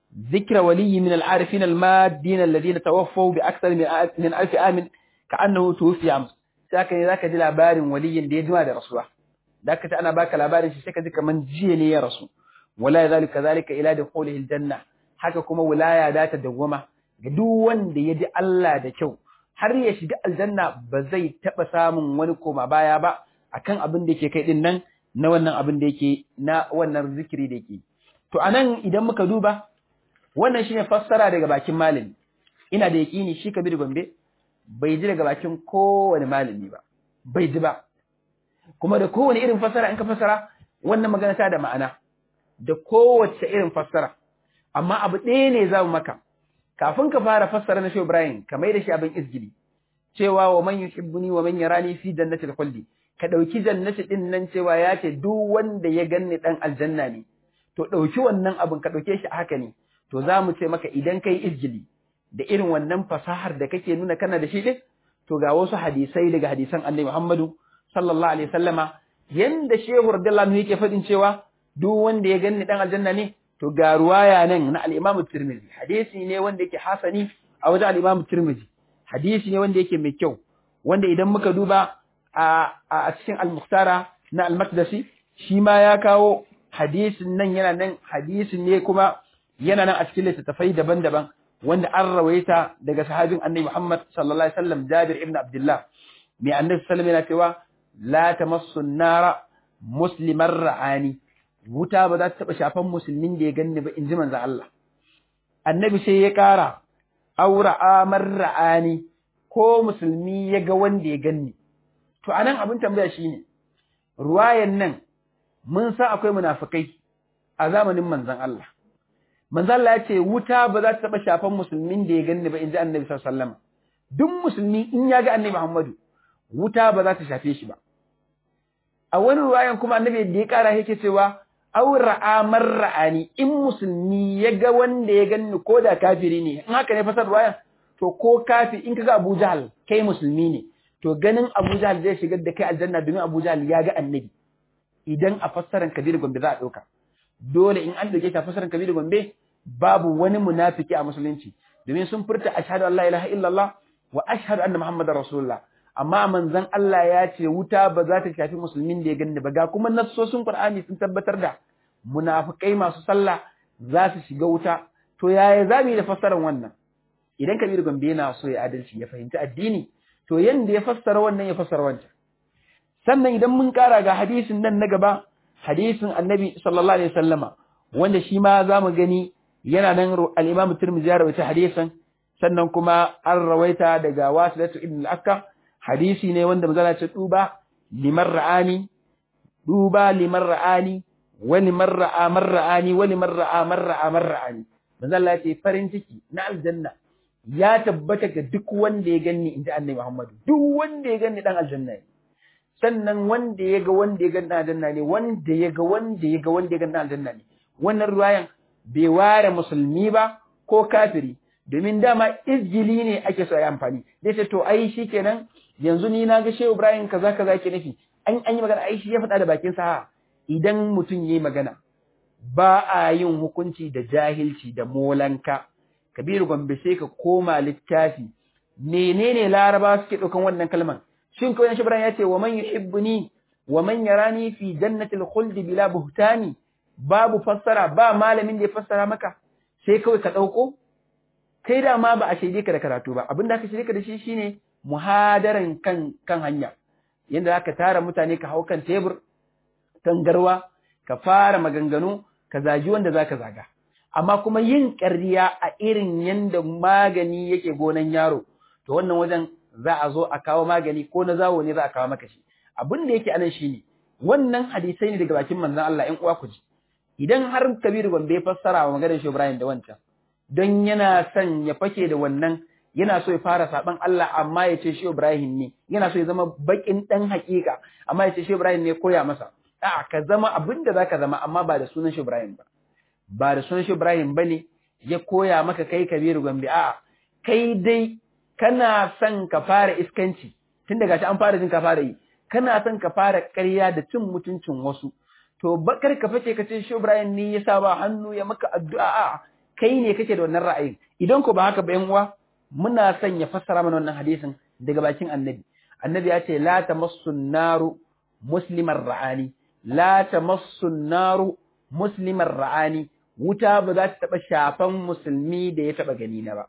ذكر ولي من العارفين المادين الذين توفوا بأكثر من ألف عام كأنه توفي أمس ساكن ذاك دي labarin waliyin da ya jima da rasuwa ذاك ta ana baka labarin shi sai ka ji kaman jiya ne ya rasu wala zalika zalika ila dukhulihi aljanna haka kuma wilaya da ta dawwama ga duk wanda ya ji Allah da kyau har ya shiga aljanna ba zai taba samun wani koma baya ba akan abin da yake kai din nan na wannan abin da yake na wannan zikiri da yake to anan idan muka duba wannan shine fassara daga bakin malami ina da yakini shi Kabir Gombe bai ji daga bakin kowane malami ba bai ji ba kuma da kowane irin fassara in ka fassara wannan magana ta da ma'ana da kowace irin fassara amma abu ɗaya ne za mu maka kafin ka fara fassara na Shehu Ibrahim ka mai da shi abin izgili cewa wa man yuhibbuni wa man yarani fi jannatil khuldi ka dauki jannati din nan cewa ya ce duk wanda ya ganni dan aljanna ne to dauki wannan abin ka dauke shi haka ne to za mu ce maka idan kai izgili da irin wannan fasahar da kake nuna kana da shi din to ga wasu hadisai daga hadisan Annabi Muhammadu sallallahu alaihi wasallama yanda Shehu radiyallahu anhu yake fadin cewa duk wanda ya ganni dan aljanna ne to ga ruwaya nan na al-Imam Tirmidhi hadisi ne wanda yake hasani a wajen al-Imam Tirmidhi hadisi ne wanda yake mai kyau wanda idan muka duba a a cikin al-Mukhtara na al-Maqdisi shi ma ya kawo hadisin nan yana nan hadisin ne kuma yana nan a cikin littattafai daban-daban wanda an rawaita daga sahabin Annabi Muhammad sallallahu alaihi wasallam Jabir ibn Abdullah mai Annabi sallallahu alaihi wasallam yana cewa la tamassu an-nara musliman ra'ani wuta ba za ta taɓa shafan musulmin da ya ganni ba in ji manzo Allah. Annabi sai ya ƙara, aura amar ra'ani ko musulmi ya ga wanda ya ganni. To, anan abin tambaya shi ne, ruwayan nan mun sa akwai munafukai a zamanin manzon Allah. Manzon Allah ya ce, wuta ba za ta taɓa shafan musulmin da ya ganni ba in ji annabi sallallahu Duk musulmi in ya ga annabi Muhammadu, wuta ba za ta shafe shi ba. A wani ruwayan kuma annabi da ya ƙara yake cewa, aura amar ra'ani in musulmi ya ga wanda ya ganni ko da kafiri ne in haka ne fasar ruwayan to ko kafi in kaga Abu Jahal kai musulmi ne to ganin Abu Jahal zai shigar da kai aljanna domin Abu Jahal ya ga annabi idan a fassaran Kabir Gombe za a dauka dole in an dauke ta fassaran Kabir Gombe babu wani munafiki a musulunci domin sun furta ashhadu an la ilaha illallah wa ashhadu anna muhammadar rasulullah amma manzon Allah ya ce wuta ba za ta shafi musulmin da ya ganni ba ga kuma nassosin Qur'ani sun tabbatar da munafikai masu sallah za su shiga wuta to yaya za mu yi da fassarar wannan idan Kabir Gombe yana so ya adalci ya fahimci addini to yanda ya fassara wannan ya fassara wancan sannan idan mun kara ga hadisin nan na gaba hadisin Annabi sallallahu alaihi wasallama wanda shi ma za mu gani yana nan al-Imam Tirmidhi ya rawaita hadisin sannan kuma an rawaita daga Wasilatu ibn al-Akka hadisi ne wanda manzo ce duba liman ra'ani duba liman ra'ani wa liman ra'a man ra'ani wa liman ra'a man ra'a man ra'ani manzo Allah ce farin ciki na aljanna ya tabbata ga duk wanda ya ganni inda Annabi Muhammad duk wanda ya ganni dan aljanna ne sannan wanda ya ga wanda ya ganni aljanna ne wanda ya ga wanda ya ga wanda ya ganni aljanna ne wannan ruwayan bai ware musulmi ba ko kafiri domin dama izgili ne ake so a yi amfani zai ce to ai shi kenan yanzu ni na ga shehu ibrahim kaza kaza ke nufi an an yi magana ai shi ya faɗa da bakin sa idan mutum yayi magana ba a yin hukunci da jahilci da molanka kabiru gombe sai ka koma littafi menene laraba suke ɗaukan wannan kalman shin kawai shi ibrahim ya ce wa man yuhibbuni wa man yarani fi jannatil khuldi bila buhtani babu fassara ba malamin da ya fassara maka sai kawai ka ɗauko kai da ma ba a shaide ka da karatu ba abin da aka shaide ka da shi shine muhadaran kan kan hanya yanda zaka tara mutane ka hau kan tebur kan garwa ka fara maganganu ka zagi wanda zaka zaga amma kuma yin ƙarya a irin yanda magani yake gonan yaro to wannan wajen za a zo a kawo magani ko na zawo ne za a kawo maka shi abin da yake anan shine wannan hadisai ne daga bakin manzon Allah ƴan uwa ku ji idan har Kabiru Gombe ya fassara wa maganar Shehu Ibrahim da wancan don yana son ya fake da wannan yana so ya fara saban Allah amma ya ce Shehu Ibrahim ne yana so ya zama bakin dan hakika amma ya ce Shehu Ibrahim ne koya masa a'a ka zama abin da zaka zama amma ba da sunan Shehu Ibrahim ba ba da sunan Shehu Ibrahim bane ya koya maka kai Kabiru Gombe a'a kai dai kana son ka fara iskanci tun daga shi an fara jin ka fara yi kana son ka fara ƙarya da cin mutuncin wasu to bakar ka fice ka ce shi Ibrahim ne ya sa ba hannu ya maka addu'a a kai ne kake da wannan ra'ayin idan ko ba haka ba yan uwa muna son ya fassara mana wannan hadisin daga bakin annabi annabi ya ce la tamassu naru musliman ra'ani la tamassu naru musliman ra'ani wuta ba za ta taba shafan musulmi da ya taba gani na ba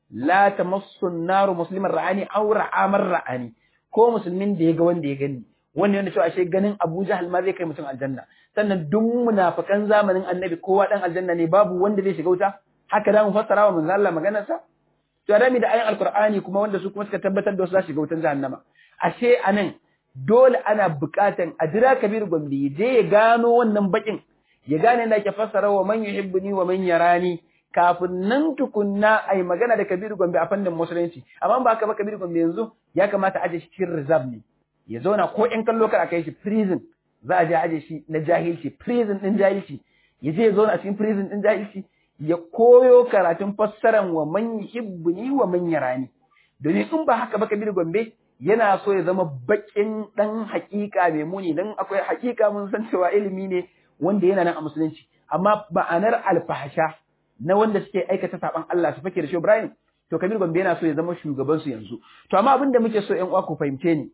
la tamassu naru musliman ra'ani aw ra'amar ra'ani ko musulmin da ya ga wanda ya gani wannan yana cewa ashe ganin Abu Jahal ma zai kai mutum aljanna sannan duk munafikan zamanin Annabi kowa dan aljanna ne babu wanda zai shiga wuta haka da mu fassara wa manzo Allah maganar sa to adami da ayin alqur'ani kuma wanda su kuma suka tabbatar da wasu za su shiga wutan jahannama ashe anan dole ana buƙatan a jira Kabir Gombe je ya gano wannan bakin ya gane da ke fassara wa man yuhibbuni wa man yarani kafin nan tukunna ai magana da Kabir Gombe a fannin musulunci amma ba haka ba Kabir Gombe yanzu ya kamata aje shi cikin reserve ne ya zauna ko in kallo kar a kai shi prison za a je aje shi na jahilci prison din jahilci ya je ya zauna a cikin prison din jahilci ya koyo karatun fassaran wa man yuhibbuni wa man yarani domin in ba haka ba Kabir Gombe yana so ya zama bakin dan hakika mai muni dan akwai hakika mun san cewa ilimi ne wanda yana nan a musulunci amma ba'anar alfahasha na wanda suke aikata saban Allah su fake da shi Ibrahim to Kabir Gombe yana so ya zama shugaban su yanzu to amma abin da muke so ƴan uwa ku fahimce ni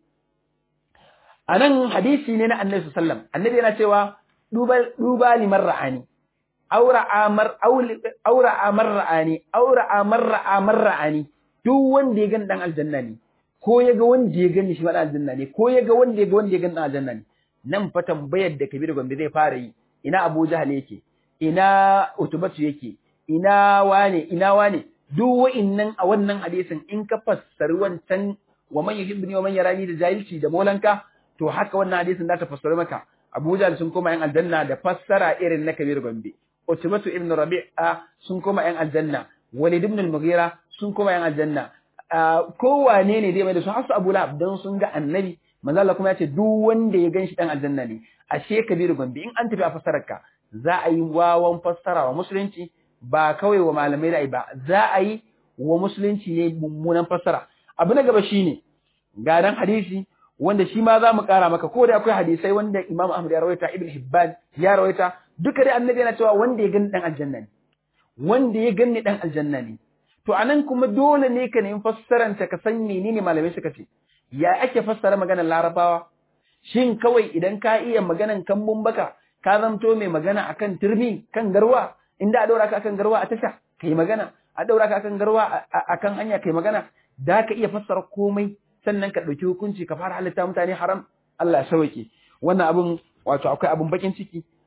anan hadisi ne na Annabi sallallahu alaihi wasallam Annabi yana cewa duba duba liman ra'ani aura amar aura amar ra'ani aura amar amar ra'ani duk wanda ya gani dan aljanna ne ko ya ga wanda ya gani shi ma dan aljanna ne ko ya ga wanda ya ga wanda ya gani dan aljanna ne nan fa tambayar da Kabir Gombe zai fara yi ina Abu Jahal yake ina Utubatu yake ina wane ina wane duk wa'innan a wannan hadisin in ka fassari wancan wa man yuhibbuni wa man yarani da jahilci da molanka to haka wannan hadisin za ta fassara maka Abu Jahl sun koma yan aljanna da fassara irin na Kabir Gombe Utbatu ibn Rabi'a sun koma yan aljanna Walid ibn al-Mughira sun koma yan aljanna kowane ne dai mai da su hasu Abu Lahab dan sun ga annabi manzo Allah kuma ya ce duk wanda ya ganshi dan aljanna ne ashe Kabir Gombe in an tafi a fassararka za a yi wawan fassara wa musulunci ba kawai wa malamai da ba za a yi wa musulunci ne mummunan fassara abu na gaba shine ga dan hadisi wanda shi ma za mu kara maka ko da akwai hadisai wanda Imam Ahmad ya rawaita Ibn Hibban ya rawaita duka dai annabi yana cewa wanda ya gani dan aljanna ne wanda ya gani dan aljanna ne to anan kuma dole ne ka nemi fassaranta ka san menene malamai suka ce ya ake fassara maganar larabawa shin kawai idan ka iya maganan kambun baka ka zamto mai magana akan turmi kan garwa inda a daura ka akan garwa a tasha kai magana a daura ka akan garwa akan hanya kai magana da ka iya fassara komai sannan ka ɗauki hukunci ka fara halitta mutane haram Allah ya sauke wannan abun wato akwai abun bakin ciki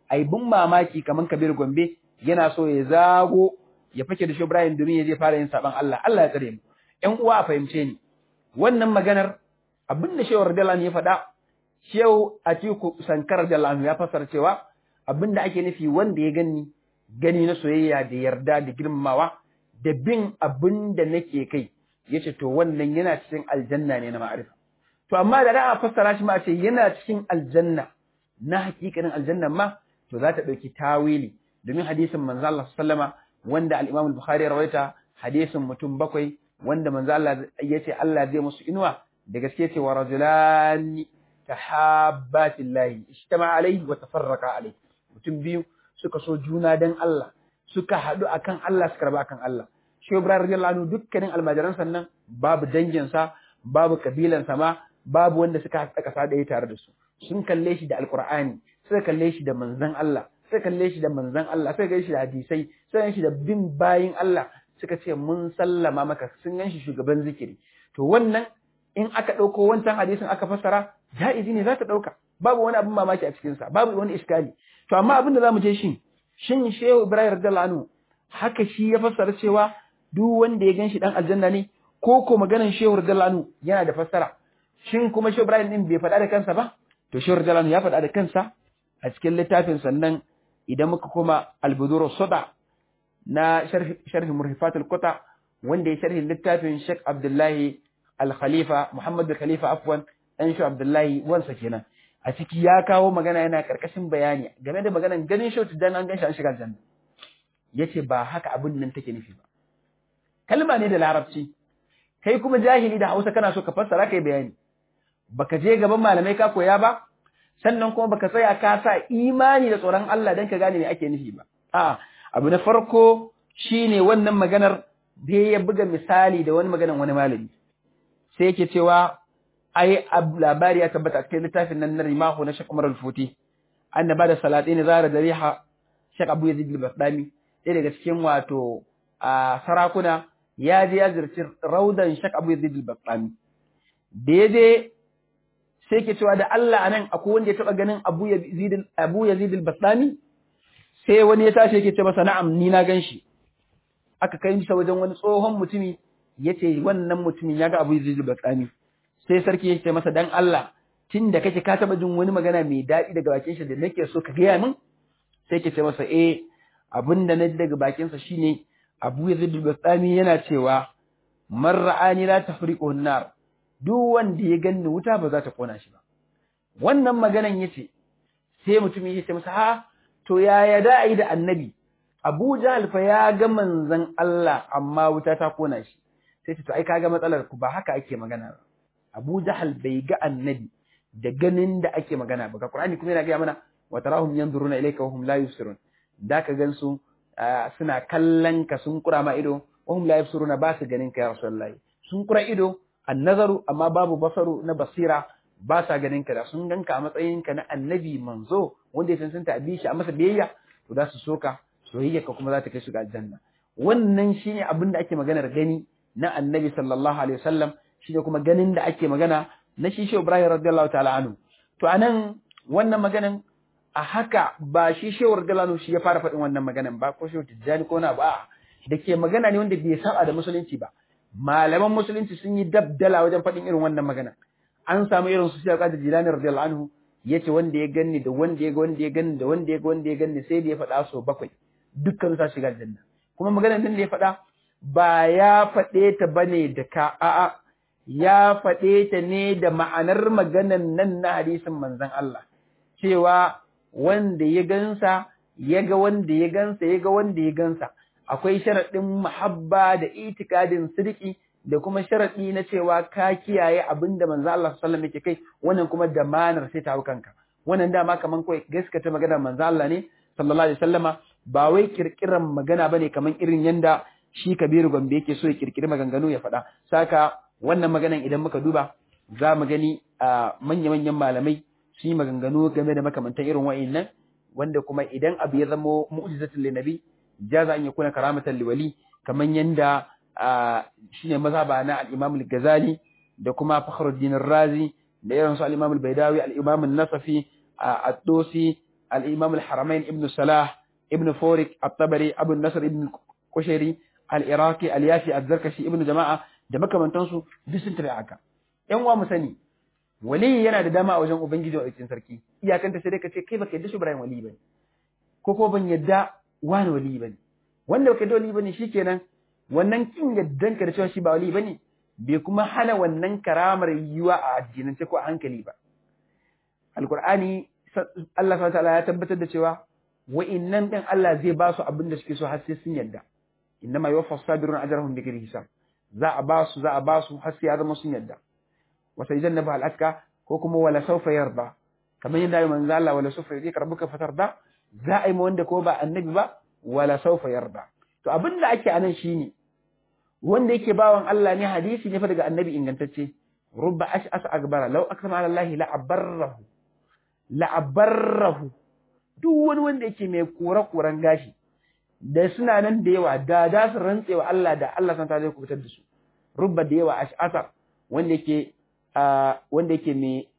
ai bin mamaki kaman Kabir Gombe yana so ya zago ya fake da Shehu Ibrahim domin ya je fara yin saban Allah Allah ya tsare mu ƴan uwa a fahimce ni wannan maganar abin da Shehu radiyallahu ya faɗa Shehu Atiku Sankar radiyallahu ya fassara cewa abin da ake nufi wanda ya gani gani na soyayya da yarda da girmamawa da bin abin da nake kai yace to wannan yana cikin aljanna ne na ma'arifa to amma da za a fassara shi ma a ce yana cikin aljanna na hakikanin aljanna ma to za ta ɗauki tawili domin hadisin manzo Allah sallama wanda al-Imam al-Bukhari ya rawaita hadisin mutum bakwai wanda manzo Allah yace Allah zai musu inuwa da gaske ce wa rajulani tahabbatillahi ijtama alaihi wa tafarraqa alaihi mutum biyu suka so juna dan Allah suka haɗu akan Allah suka raba akan Allah shi Ibrahim radiyallahu anhu dukkanin almajiran sannan babu danginsa babu kabilansa ma babu wanda suka haɗa ƙasa ɗaya tare da su sun kalle shi da alkur'ani suka kalle shi da manzon Allah suka kalle shi da manzon Allah suka kalle shi da hadisai suka kalle shi da bin bayin Allah suka ce mun sallama maka sun gan shi shugaban zikiri to wannan in aka ɗauko wancan hadisin aka fassara ja'izi ne za ta ɗauka babu wani abin mamaki a cikinsa babu wani iskali to amma abin da za mu je shi shin shehu ibrahim radiyallahu anhu haka shi ya fassara cewa duk wanda ya gan shi dan aljanna ne ko ko maganan shehu radiyallahu anhu yana da fassara shin kuma shehu ibrahim din bai faɗa da kansa ba to shehu radiyallahu anhu ya faɗa da kansa a cikin littafin sannan idan muka koma al-budur sada na sharhi murhifatul quta wanda ya sharhi littafin Sheikh Abdullahi Al-Khalifa Muhammad Khalifa afwan dan shi Abdullahi wansa kenan a ciki ya kawo magana yana karkashin bayani game da maganan ganin shi dan an ganshi an shiga aljanna yace ba haka abin nan take nufi ba kalma ne da larabci kai kuma jahili da Hausa kana so ka fassara kai bayani baka je gaban malamai ka koya ba sannan kuma baka tsaya ka sa imani da tsoron Allah dan ka gane me ake nufi ba a abu na farko shine wannan maganar da ya buga misali da wani maganan wani malami sai yake cewa ai labari ya tabbata cikin littafin nan na rimahu na Sheikh Umar Al-Futi annaba da salatin zara da riha Sheikh Abu Yazid al-Bastami ɗaya daga cikin wato a sarakuna ya je ya zirci raudan Sheikh Abu Yazid al-Bastami da ya je sai ke cewa da Allah anan akwai wanda ya taba ganin Abu Yazid Abu Yazid al-Bastami sai wani ya tashi yake ce masa na'am ni na ganshi aka kai masa wajen wani tsohon mutumi yace wannan mutumin ya ga Abu Yazid al-Bastami sai sarki ya ce masa dan Allah tun da kake ka taba jin wani magana mai daɗi daga bakin shi da nake so ka gaya min sai ke ce masa eh abin da na ji daga bakin sa shine Abu Yazid al-Bastami yana cewa man ra'ani la tafriqu an-nar duk wanda ya ganni wuta ba za ta kona shi ba wannan maganan yace sai mutum ya ce masa ha to yaya da ai da annabi Abu Jahl fa ya ga manzon Allah amma wuta ta kona shi sai ce to ai kaga matsalar ku ba haka ake magana ba Abu Jahal bai ga annabi da ganin da ake magana ba ga Qur'ani kuma yana ga mana wa tarahum yanzuruna ilayka wa hum la yusirun da ka gansu suna kallon ka sun kura ma ido wa hum la yusiruna ba su ganin ka ya Rasulullahi sun kura ido annazaru amma babu basaru na basira ba sa ganin ka da sun ganka a matsayin ka na annabi manzo wanda ya cancanta a bishi a masa biyayya to za su soka soyayya ka kuma za ta kai su ga aljanna wannan shine abin da ake maganar gani na annabi sallallahu alaihi wasallam shi ne kuma ganin da ake magana na shi shehu Ibrahim radiyallahu ta'ala anhu to anan wannan maganan a haka ba shi shehu radiyallahu anhu shi ya fara faɗin wannan maganan ba ko shehu Tijjani ko na ba da ke magana ne wanda bai saba da musulunci ba malaman musulunci sun yi dabdala wajen faɗin irin wannan magana an samu irin su Sheikh Qadir Jilani radiyallahu anhu yace wanda ya ganni da wanda ya ga wanda ya ganni da wanda ya ga wanda ya ganni sai da ya faɗa so bakwai dukkan sa shiga aljanna kuma maganar nan da ya faɗa ba ya faɗe ta bane da ka a'a ya faɗe ta ne da ma'anar maganan nan na hadisin manzon Allah cewa wanda ya gansa ya ga wanda ya gansa ya ga wanda ya gansa akwai sharaɗin muhabba da itikadin sirki da kuma sharaɗi na cewa ka kiyaye abin da manzon Allah sallallahu alaihi wasallam yake kai wannan kuma da manar sai ta hau kanka wannan dama kaman kawai gaskata maganar manzon Allah ne sallallahu alaihi wasallama ba wai kirkiran magana bane kaman irin yanda shi Kabiru Gombe yake so ya kirkiri maganganu ya faɗa saka wannan maganan idan muka duba za mu gani a manya-manyan malamai su yi maganganu game da makamantan irin wa'innan wanda kuma idan abu ya zamo mu'jizatul linabi jaza an yakuna karamatan liwali kaman yanda shine mazhaba na al-Imam al-Ghazali da kuma Fakhruddin Razi da irin su al-Imam al-Baidawi al-Imam an-Nasafi ad-Dosi al-imam al-haramain ibn salah ibn forik at-tabari abu nasr ibn kushairi al-iraqi al-yafi az-zarkashi ibn jama'a da makamantansu duk sun tafi haka yan uwa mu sani wali yana da dama a wajen ubangiji wa cikin sarki iyakanta sai dai ka ce kai baka yadda shi Ibrahim wali bane ko ko ban yadda wani wali bane wanda baka yadda wali bane shikenan wannan kin yaddan ka da cewa shi ba wali bane bai kuma hana wannan karamar yiwa a addinance ko a hankali ba alqur'ani Allah subhanahu wa ta'ala ya tabbatar da cewa wa'innan din Allah zai ba su abin da suke so har sai sun yadda innama yuwaffa sabiruna ajrahum bighairi hisab za a ba su za a ba su har sai ya zama sun yadda wa sayyidannabu al-atka ko kuma wala sawfa yarda kamar yadda ya manzo Allah wala sawfa yudika rabbuka fatarda za a yi ma wanda ko ba annabi ba wala sawfa yarda to abin da ake anan shine wanda yake bawan Allah ne hadisi ne fa daga annabi ingantacce rubba ash'as akbara law aksama ala Allah la abarrahu la abarrahu duk wani wanda yake mai kore-koren gashi da suna nan da yawa da za su rantse wa Allah da Allah san ta zai kubutar da su rubba da yawa ash'asa wanda yake wanda yake mai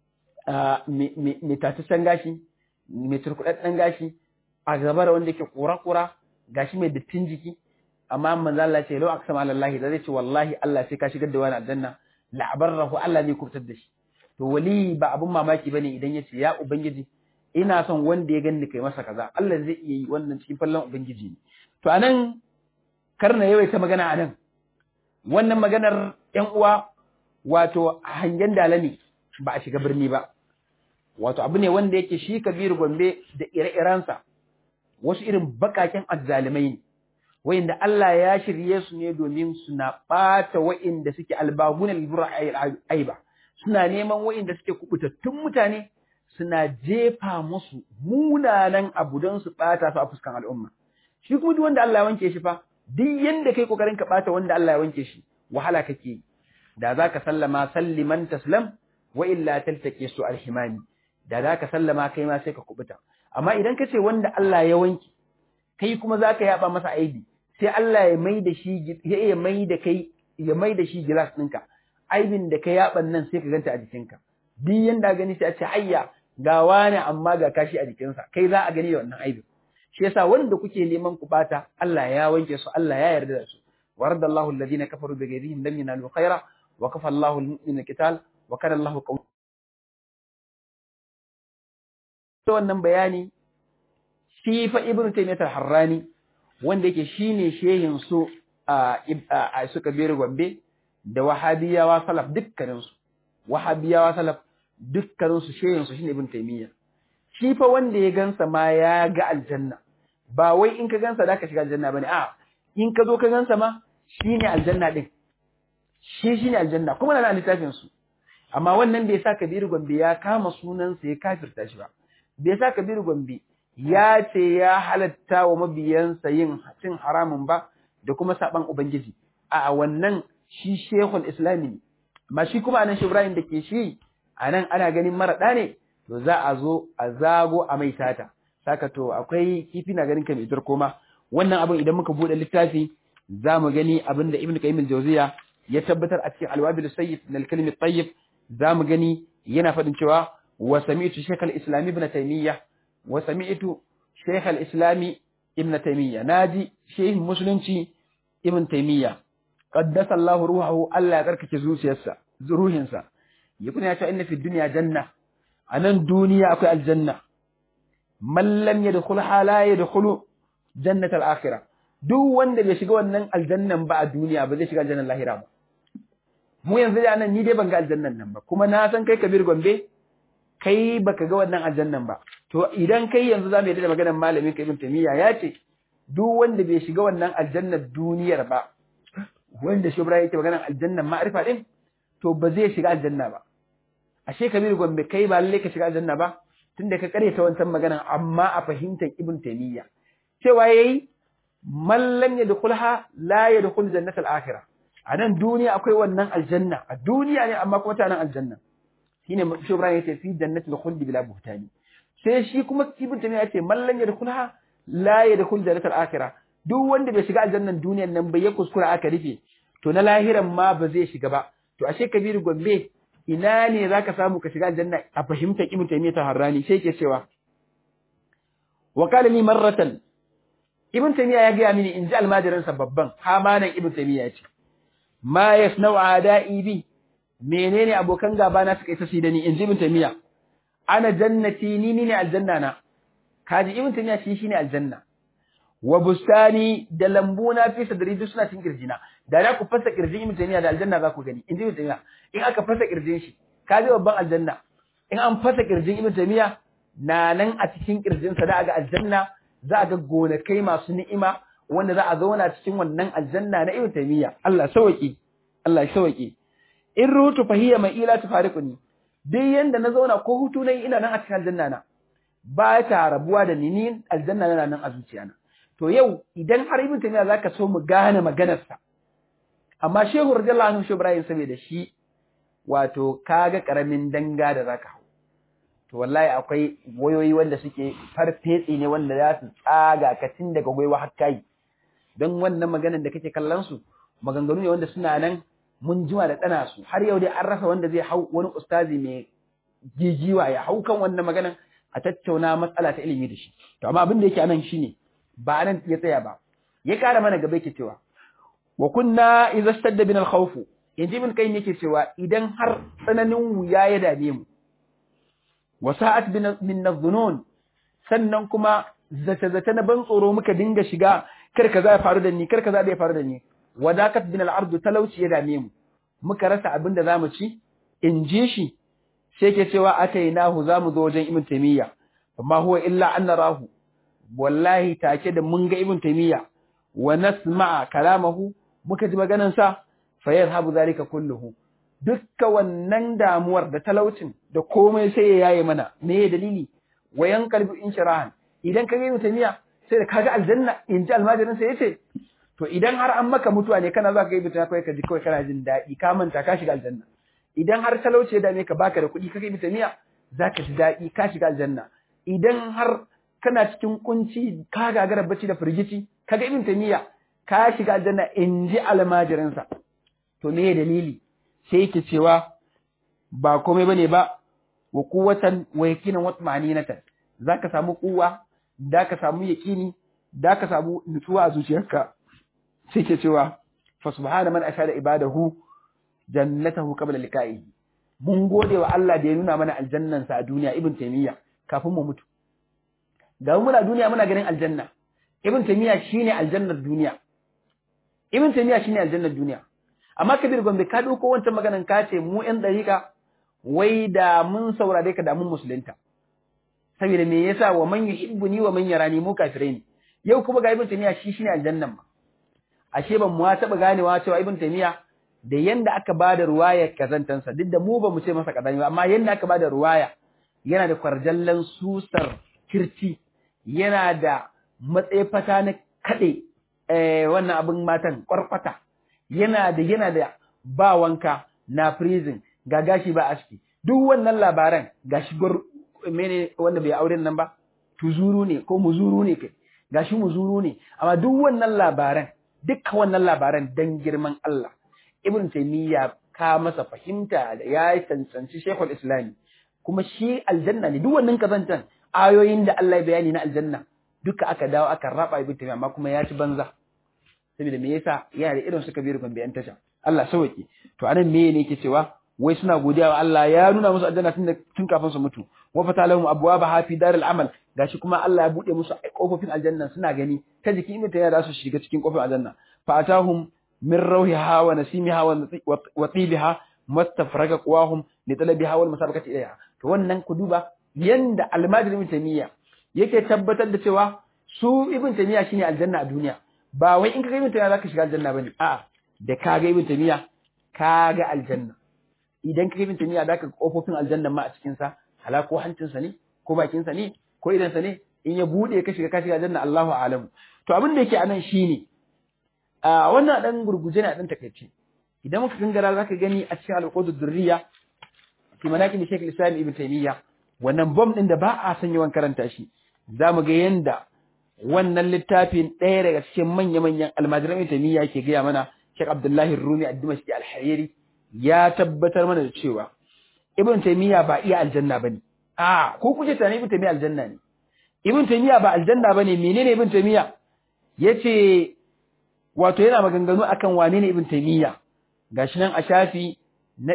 mai tataccen gashi mai turkuɗaɗɗen gashi a gaba da wanda yake kura-kura gashi mai dattin jiki amma manzo Allah ce lau aksama alallahi da zai ce wallahi Allah sai ka shigar da wani aljanna la'abarrahu Allah ne kubutar da shi to wali ba abun mamaki bane idan ya ce ya ubangiji ina son wanda ya ganni kai masa kaza Allah zai iya yi wannan cikin fallon ubangiji ne to anan karna yawaita magana anan wannan maganar ƴan uwa wato hangen dala ne ba a shiga birni ba wato abu ne wanda yake shi kabiru gombe da ire-irensa wasu irin bakaken azzalimai ne wayanda Allah ya shirye su ne domin suna ɓata wa'inda suke albabuna libra aiba suna neman wa'inda suke kubutattun mutane suna jefa musu munanan abu don su ɓata su a fuskan al'umma shi kuma duk wanda Allah ya wanke shi fa duk yanda kai kokarin ka ɓata wanda Allah ya wanke shi wahala kake yi da za ka sallama salliman taslam wa illa taltake su alhimani da za ka sallama kai ma sai ka kubuta amma idan ka ce wanda Allah ya wanke kai kuma za ka yaba masa aibi sai Allah ya mai da shi ya iya mai da kai ya mai da shi gilas ɗinka aibin da ka yaban nan sai ka ganta a jikinka duk yanda gani sai a ce ayya ga wani amma ga kashi a jikinsa kai za a gani da wannan aibin shi yasa wanda kuke neman ku bata Allah ya wanke su Allah ya yarda da su waradallahu alladhina kafaru bi ghayrihim lam yanalu khaira wa kafa Allahu al-mu'mina qital wa kana Allahu qaw to wannan bayani shi fa ibnu taymiyyah al-harrani wanda yake shine shehin su a suka bere gombe da wahabiyawa salaf dukkanin su wahabiyawa salaf dukkanin su shehin su shine ibnu taymiyyah shi fa wanda ya gansa ma ya ga aljanna ba wai in ka gansa da ka shiga aljanna bane a in ka zo ka gansa ma shine aljanna din shi shine aljanna kuma na littafin su amma wannan bai sa Kabiru Gombe ya kama sunansa ya kafirta shi ba bai sa Kabiru Gombe ya ce ya halatta wa mabiyansa yin cin haramun ba da kuma saban ubangiji a wannan shi shehul islami ne amma shi kuma anan shi Ibrahim da ke shi anan ana ganin maraɗa ne to za a zo a zago a mai tata saka to akwai kifi na ganin ka mai koma wannan abin idan muka bude littafi za mu gani abin da Ibn Qayyim al-Jawziya ya tabbatar a cikin Al-Wabil Sayyid min al-Kalim at-Tayyib za mu gani yana faɗin cewa wa sami'tu Shaykh al-Islam Ibn Taymiyyah wa sami'tu Shaykh al-Islam Ibn Taymiyyah naji Sheikh Musulunci Ibn Taymiyyah qaddasa Allah ruhahu Allah ya karkace zuciyarsa ruhinsa yakuna ya ce inna fi dunya janna anan duniya akwai aljanna man lam yadkhulha la yadkhulu jannat al-akhirah duk wanda bai shiga wannan aljannan ba a duniya ba zai shiga aljannan lahira ba mu yanzu da nan ni dai ban ga aljannan nan ba kuma na san kai kabir gombe kai baka ga wannan aljannan ba to idan kai yanzu za mu yarda da maganar malamin ka ibn tamiya ya ce duk wanda bai shiga wannan aljannar duniyar ba wanda shi ibrahim yake maganar aljannan ma'arifa din to ba zai shiga aljanna ba ashe kabir gombe kai ba lalle ka shiga aljanna ba tunda ka karyata wancan maganar amma a fahimtar ibn tamiya cewa yayi man lam yadkhulha la yadkhul jannatal akhirah a nan duniya akwai wannan aljanna a duniya ne amma kuma ta nan aljanna shine shi Ibrahim yace fi jannatil khuldi bila buhtani sai shi kuma ibn tamiya yace man lam yadkhulha la yadkhul jannatal akhirah duk wanda bai shiga aljannan duniyan nan bai ya kuskura aka rufe to na lahiran ma ba zai shiga ba to ashe kabiru gombe ina ne zaka samu ka shiga aljanna a fahimtar ibn tamiya ta harrani sai ke cewa wa qala li marratan ibn taymiya ya gaya mini in ji almajirin sa babban hamanan ibn taymiya ya ce ma yasna'u ada'i bi menene abokan gaba na suka yi tasi da ni in ji ibn taymiya ana jannati ni ne aljanna na kaji ibn taymiya shi shine aljanna wa bustani da lambuna fi sadri duk suna cikin kirjina da za ku fasa kirjin ibn taymiya da aljanna za ku gani in ji ibn taymiya in aka fasa kirjin shi kaji babban aljanna in an fasa kirjin ibn taymiya na nan a cikin kirjin sa da ga aljanna za a ga gonakai masu ni'ima wanda za a zauna cikin wannan aljanna na ibn taymiya Allah sauki Allah sauki in rutu fahiya mai ila tufariquni duk yanda na zauna ko hutu nayi ina nan a cikin aljanna na ba ta rabuwa da ni ni aljanna na nan a zuciyana to yau idan har ibn taymiya zaka so mu gane maganar sa amma shehu radiyallahu anhu shehu ibrahim saboda shi wato kaga karamin danga da zaka hau to wallahi akwai wayoyi wanda suke farfetsi ne wanda za su tsaga ka tun daga gwaiwa har kai don wannan maganar da kake kallon su maganganu ne wanda suna nan mun jima da tsana su har yau dai an rasa wanda zai hau wani ustazi mai jijiwa ya hau kan wannan maganar a tattauna matsala ta ilimi da shi to amma abin da yake anan shine ba nan ya tsaya ba ya kara mana gaba yake cewa wa kunna idza stadda bin al-khawf yanzu min kai yake cewa idan har tsananin wuya ya dame mu wa sa'at min adh-dhunun sannan kuma zata zata na ban tsoro muka dinga shiga kar kaza ya faru da ni kar kaza ya faru da ni wadakat bin al-ard talauci ya dame mu muka rasa abin da zamu ci in ji shi sai ke cewa atainahu zamu zo wajen ibn taymiya amma huwa illa an narahu wallahi take da mun ga ibn taymiya wa nasma'a kalamahu muka ji maganan sa fa yadhhabu zalika kulluhu dukka wannan damuwar da talaucin da komai sai ya yaye mana me ya dalili wayan qalbi inshirahan idan ka ga ibn taymiya sai da kaga aljanna in ji almajirin sai yace to idan har an maka mutuwa ne kana za ka ga ibn taymiya kai ka ji kawai kana jin daɗi ka manta ka shiga aljanna idan har talauci ya dame ka baka da kuɗi ka ga ibn taymiya za ka ji daɗi ka shiga aljanna idan har kana cikin kunci ka gagara bacci da firgici kaga ibn taymiya ka shiga aljanna in ji almajirinsa to me dalili sai yake cewa ba komai bane ba wa quwwatan wa yaqinan wa tmaninatan zaka samu kuwa da ka samu yaqini da ka samu nutsuwa a zuciyarka sai ke cewa fa subhana man ashada ibadahu jannatahu qabla liqa'ihi mun gode wa Allah da ya nuna mana aljannansa a duniya ibn taymiya kafin mu mutu ga muna duniya muna ganin aljanna ibn taymiya shine aljannar duniya ibn taymiya shine aljannar duniya amma kabir gombe ka dauko wancan maganan ka ce mu yan dariƙa wai da mun saurare ka da mun musulunta saboda me yasa wa man yuhibbuni wa man yarani mu kafirai ne yau kuma ga ibn taymiya shi shine aljannan ma ashe ban mu taba ganewa cewa ibn taymiya da yanda aka bada ruwaya kazantansa duk da mu ba mu ce masa kazani ba amma yanda aka bada ruwaya yana da kwarjallan susar kirci yana da matsayfata na kaɗe wannan abin matan ƙwarƙwata yana da yana da ba wanka na prison ga gashi ba aski duk wannan labaran gashi gwar mene wanda bai auren nan ba tuzuru ne ko muzuru ne kai gashi muzuru ne amma duk wannan labaran dukkan wannan labaran dan girman Allah ibn taymiya ka masa fahimta da ya tantsanci shekul islami kuma shi aljanna ne duk wannan kazantan ayoyin da Allah ya bayani na aljanna duka aka dawo aka raba ibn taymiya amma kuma ya ci banza saboda me yasa yana da irin suka biyu gombe yan tasha Allah sauke to anan me ne yake cewa wai suna godiya wa Allah ya nuna musu aljanna tun tun kafin su mutu wa fatalahum abwaaba fi daril amal gashi kuma Allah ya bude musu kofofin aljanna suna gani ta jiki ibn taymiya za su shiga cikin kofin aljanna fa atahum min rawhiha wa nasimiha wa tibiha mastafraga qawahum li talabiha wal musabaqati ilayha to wannan ku duba yanda almajiri ibn taymiya yake tabbatar da cewa su ibn taymiya shine aljanna a duniya ba wai in ka ga ibn taymiya zaka shiga aljanna bane a'a da ka ga ibn taymiya ka ga aljanna idan ka ga ibn taymiya zaka ga kofofin aljanna ma a cikin sa hala ko hancin sa ne ko bakin sa ne ko idan sa ne in ya bude ka shiga ka shiga aljanna Allahu a'lam to abin da yake anan shine a wannan dan gurguje ne a dan takeice idan muka gangara zaka gani a cikin al-qudud durriya fi manaqib Sheikh Islam Ibn Taymiyyah wannan bom din da ba a san yawan karanta shi zamu ga yanda wannan littafin ɗaya daga cikin manya-manyan almajiran Ibn Taymiyyah ke gaya mana Sheikh Abdullahi Rumi ad-Dimashqi al-Hariri ya tabbatar mana da cewa Ibn Taymiyyah ba iya aljanna bane a ko kuje tani Ibn Taymiyyah aljanna ne ibn taymiya ba aljanna bane menene ibn taymiya yace wato yana maganganu akan wane ne ibn taymiya gashi nan a shafi na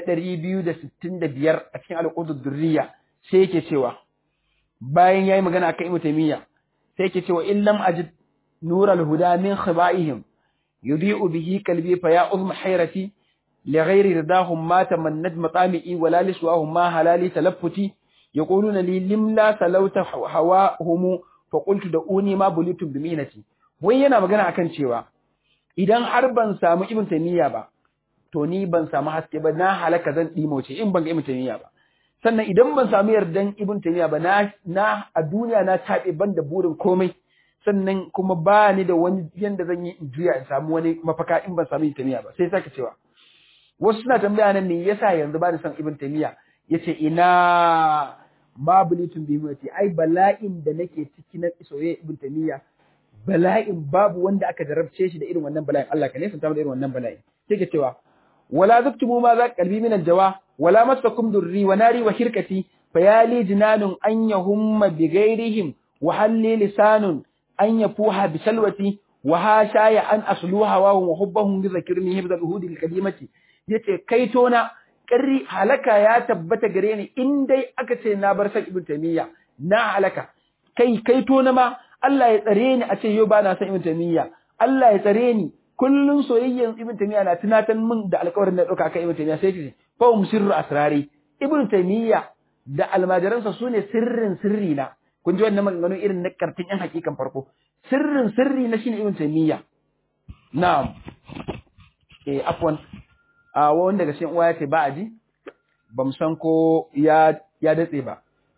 265 a cikin al-qudud durriya sai yake cewa bayan yayi magana akan ibn taymiya sai yake cewa in lam ajid nur al-huda min khabaihim yudi'u bihi qalbi fa ya uzma hayrati لغير رضاهم ما تمنت مطامئي ولا لسواهم ما هلالي تلفتي يقولون لي لم لا سلوت هواهم فقلت دعوني ما بليتم بمينتي wai yana magana akan cewa idan har ban samu ibn taymiya ba to ni ban samu haske ba na halaka zan dimoce in ban ga ibn taymiya ba sannan idan ban samu yardan ibn taymiya ba na na a duniya na tabe ban da burin komai sannan kuma ba ni da wani yanda zan yi in juya in samu wani mafaka in ban samu ibn taymiya ba sai sake cewa wasu suna tambaya nan me yasa yanzu ba ni son ibn taymiya yace ina ma bulitun bi muti ai bala'in da nake ciki na soyayya ibn taymiya bala'in babu wanda aka jarabce shi da irin wannan bala'in Allah ka nesa ta da irin wannan bala'in sai ke cewa wala zaktumu ma za qalbi min aljawa wala masakum durri wa nari wa shirkati fayali jinanun an yahumma bi ghairihim wa halli lisanun an yafuha bi salwati wa hashaya an asluha wa hubbahum bi zakirni hibdal uhudi alqadimati yace kai tona ƙarri halaka ya tabbata gare ni in dai aka ce na bar san ibn taymiya na halaka kai kai tona ma Allah ya tsare ni a ce yau ba na san ibn taymiya Allah ya tsare ni kullun soyayyen ibn taymiya na tunatan min da alƙawarin da dauka kan ibn taymiya sai ce fa um sirru asrari ibn taymiya da almajiransa sune sirrin sirri na kun ji wannan maganganu irin na kartin yan hakikan farko sirrin sirri na shine ibn taymiya na'am eh afwan a wani daga cikin uwa ya ce ba a ji ba mu san ko ya ya datse ba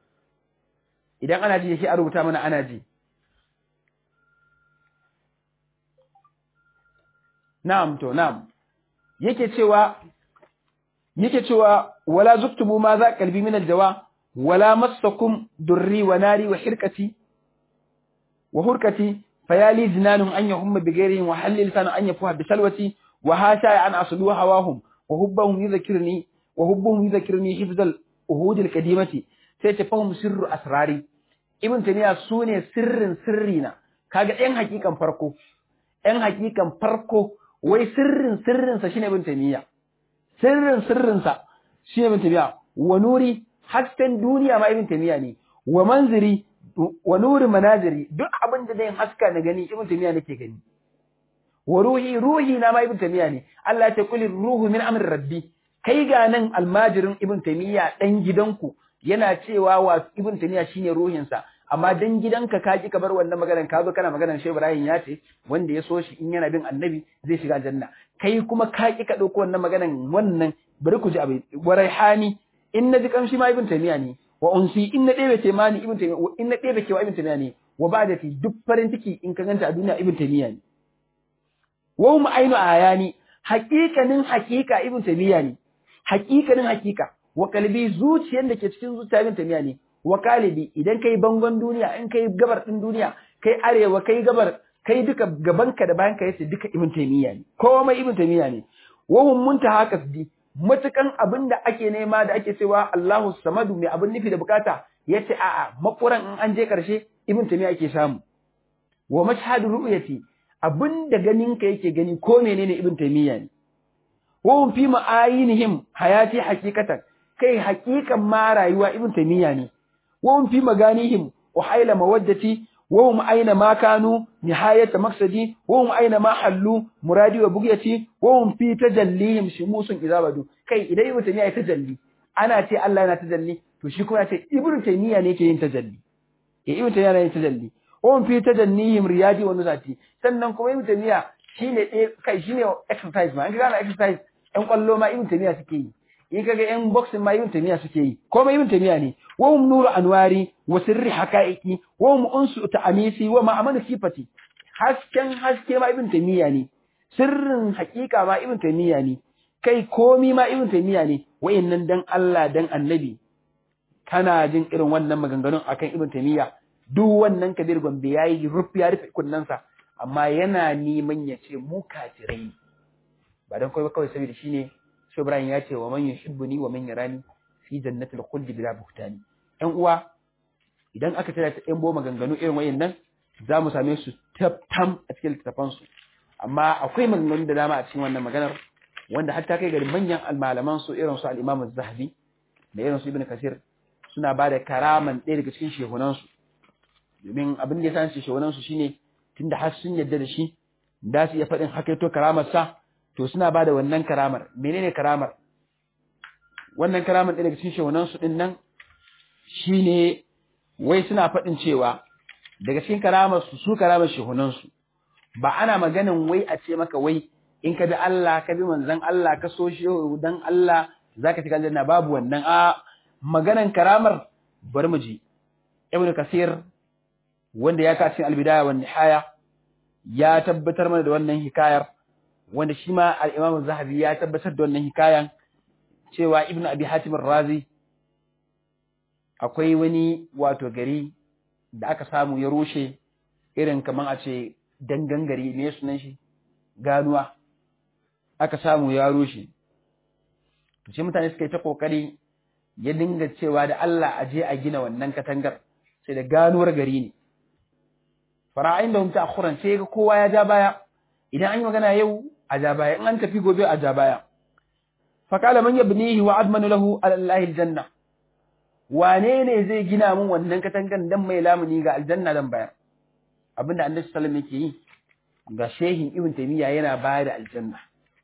idan ana ji yake a rubuta mana ana ji na'am to na'am yake cewa yake cewa wala zuktubu ma za qalbi min aljawa wala massakum durri wa nari wa hirkati wa hurkati fayali jinanun an yahumma bi ghairihim wa halil sana an yafuha bi salwati وهاشا أن أصلوا هواهم وحبهم يذكرني وحبهم يذكرني حفظ الأهود القديمة سيتفهم سر أسراري ابن تيمية سوني سر سرنا kaga ɗan hakikan farko ɗan hakikan farko wai sirrin sirrinsa shine ibn taymiya sirrin sirrinsa shine ibn taymiya wa nuri hasken duniya ma ibn taymiya ne wa manziri wa nuri manaziri duk abin da zai haska na gani ibn taymiya nake gani wa ruhi ruhi na ma ibn taymiya ne Allah ya ce kulir ruhu min amri rabbi kai ga nan almajirin ibn taymiya dan gidanku yana cewa wa ibn taymiya shine ruhinsa amma dan gidanka ka ki ka bar wannan maganar ka zo kana maganar Shehu Ibrahim ya ce wanda ya so shi in yana bin annabi zai shiga janna kai kuma ka ki ka dauko wannan maganar wannan bari ku ji abin wa raihani in na ji kamshi ma ibn taymiya ne wa unsi in na ɗebe taimani ibn taymiya in na ɗebe kewa ibn taymiya ne wa ba da fi duk farin ciki in ka ganta a duniya ibn taymiya ne wa hum ainu ayani haƙiƙanin haƙiƙa ibn taymiya ne haƙiƙanin haƙiƙa wa kalbi zuciyar da ke cikin zuciya ibn taymiya ne wa kalibi idan kai bangon duniya in kai gabar din duniya kai arewa kai gabar kai duka gabanka da bayanka yace duka ibn taymiya ne komai ibn taymiya ne wa hum muntaha kasbi matukan abin da ake nema da ake cewa Allahu samadu mai abin nufi da bukata yace a'a makuran in an je karshe ibn taymiya ake samu wa mashhadu ru'yati abin da ganinka yake gani ko menene ibn taymiya ne wa hum fi ma'ayinihim hayati haqiqatan kai haqiqan ma rayuwa ibn taymiya ne wa hum fi maganihim wa hayla mawaddati wa hum aina ma kanu nihayat maqsadi wa hum aina ma hallu muradi wa bugyati wa hum fi tajallihim shumusun izabadu kai idan ibn taymiya ya tajalli ana ce Allah yana tajalli to shi kuma ya ce ibn taymiya ne yake yin tajalli eh ibn taymiya yana yin tajalli on fi tajannihim riyadi wa nuzati sannan kuma ibn taymiya shine eh kai shine exercise ma in ka gane exercise ɗan kwallo ma ibn taymiya suke yi in kaga ɗan boxing ma ibn taymiya suke yi komai ibn taymiya ne wa hum nuru anwari wa sirri haqaiqi wa hum unsu ta'anisi wa ma'amanu sifati hasken haske ma ibn taymiya ne sirrin haƙiƙa ma ibn taymiya ne kai komi ma ibn taymiya ne wayannan dan Allah dan annabi kana jin irin wannan maganganun akan ibn taymiya duk wannan kabir gombe ya yi rufe ya rufe kunnensa amma yana neman ya ce mu kafirai ba don kawai kawai saboda shine shi Ibrahim ya ce wa man yuhibbuni wa man yarani fi jannatil khuldi bila buhtani ɗan uwa idan aka tana ta ɗan maganganu irin wayannan za mu same su tam a cikin littattafansu amma akwai maganganu da dama a cikin wannan maganar wanda hatta kai gari manyan almalaman su irin su al-Imam zahabi da irin su Ibn Kasir suna ba da karaman ɗaya daga cikin shehunan su domin abin da ya san shehunan su shine tunda har sun yarda da shi da su iya faɗin hakaito karamar sa to suna ba da wannan karamar menene karamar wannan karamar ɗaya daga cikin shehunan su din nan shine wai suna faɗin cewa daga cikin karamar su su karamar shehunan su ba ana maganin wai a ce maka wai in ka bi Allah ka bi manzon Allah ka so shi dan Allah zaka shiga aljanna babu wannan a maganan karamar bari mu ji Ibn Kasir wanda ya ka cikin al-bidaya wan nihaya ya tabbatar mana da wannan hikayar wanda shi ma al-Imam Zahabi ya tabbatar da wannan hikayan cewa Ibn Abi Hatim razi akwai wani wato gari da aka samu ya rushe irin kaman a ce dangan gari ne sunan shi ganuwa aka samu ya rushe to sai mutane suka yi ta kokari ya dinga cewa da Allah a je a gina wannan katangar sai da ganuwar gari ne fara'ain da mutu akhuran sai ga kowa ya ja baya idan an yi magana yau a ja baya in an tafi gobe a ja baya fa qala man yabnihi wa admanu lahu ala allahi aljanna wane ne zai gina min wannan katangar dan mai lamuni ga aljanna dan bayar abinda annabi sallallahu alaihi wasallam yake yi ga shehin ibn taymiya yana bayar da aljanna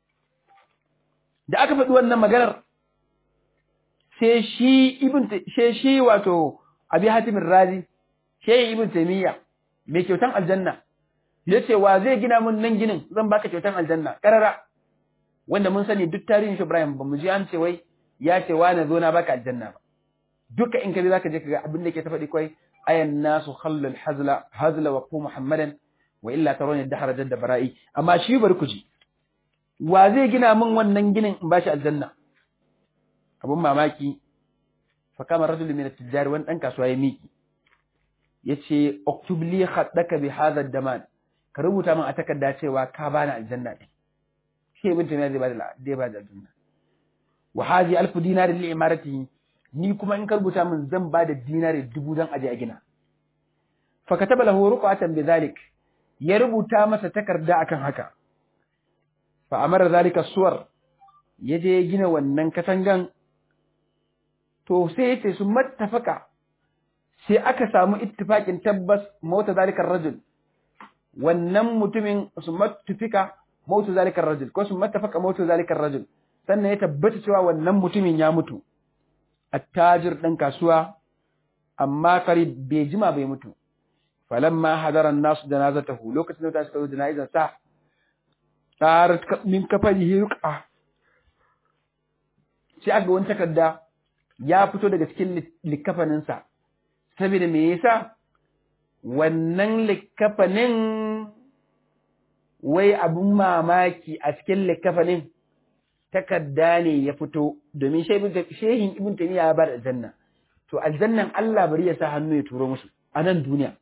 da aka faɗi wannan maganar sai shi ibn sai shi wato abi hatim razi shehin ibn taymiya mai kyautan aljanna yace wa zai gina mun nan ginin zan baka kyautan aljanna karara wanda mun sani duk tarihin shi Ibrahim ba mu ji an ce wai ya ce wa na zo na baka aljanna ba duka in ka bi zaka je ka ga abin da ke ta faɗi kai ayan nasu khallul hazla hazla wa qu muhammadan wa illa tarawni dahara jadda bara'i amma shi bari ku ji wa zai gina min wannan ginin in bashi aljanna abun mamaki fa kama rajulun min at-tijjar wani dan kasuwa ya miki yace uktub li khaddaka bi hadha ad-daman ka rubuta min a takarda cewa ka bani aljanna din shi ibn taymiya zai bada zai bada aljanna wa hadhi alf dinar li imaratihi ni kuma in ka rubuta min zan bada dinari dubu dan aje a gina fa kataba lahu ruqatan bi dhalik ya rubuta masa takarda akan haka fa amara zalika suwar ya je gina wannan katangan to sai yace su mattafaka sai aka samu ittifaqin tabbas mauta zalikar rajul wannan mutumin su mattafika mautu zalikar rajul ko su mattafaka mautu zalikar rajul sannan ya tabbata cewa wannan mutumin ya mutu attajir dan kasuwa amma qarib bai jima bai mutu falamma hadara an-nas janazatahu lokacin da suka zo janazar sa tarat min kafarihi yuqa sai aga wani takarda ya fito daga cikin likafanin sa saboda me yasa wannan likafanin wai abun mamaki a cikin likafanin takarda ne ya fito domin shehin ibn taymiya ya bar aljanna to aljannan Allah bari ya sa hannu ya turo musu a nan duniya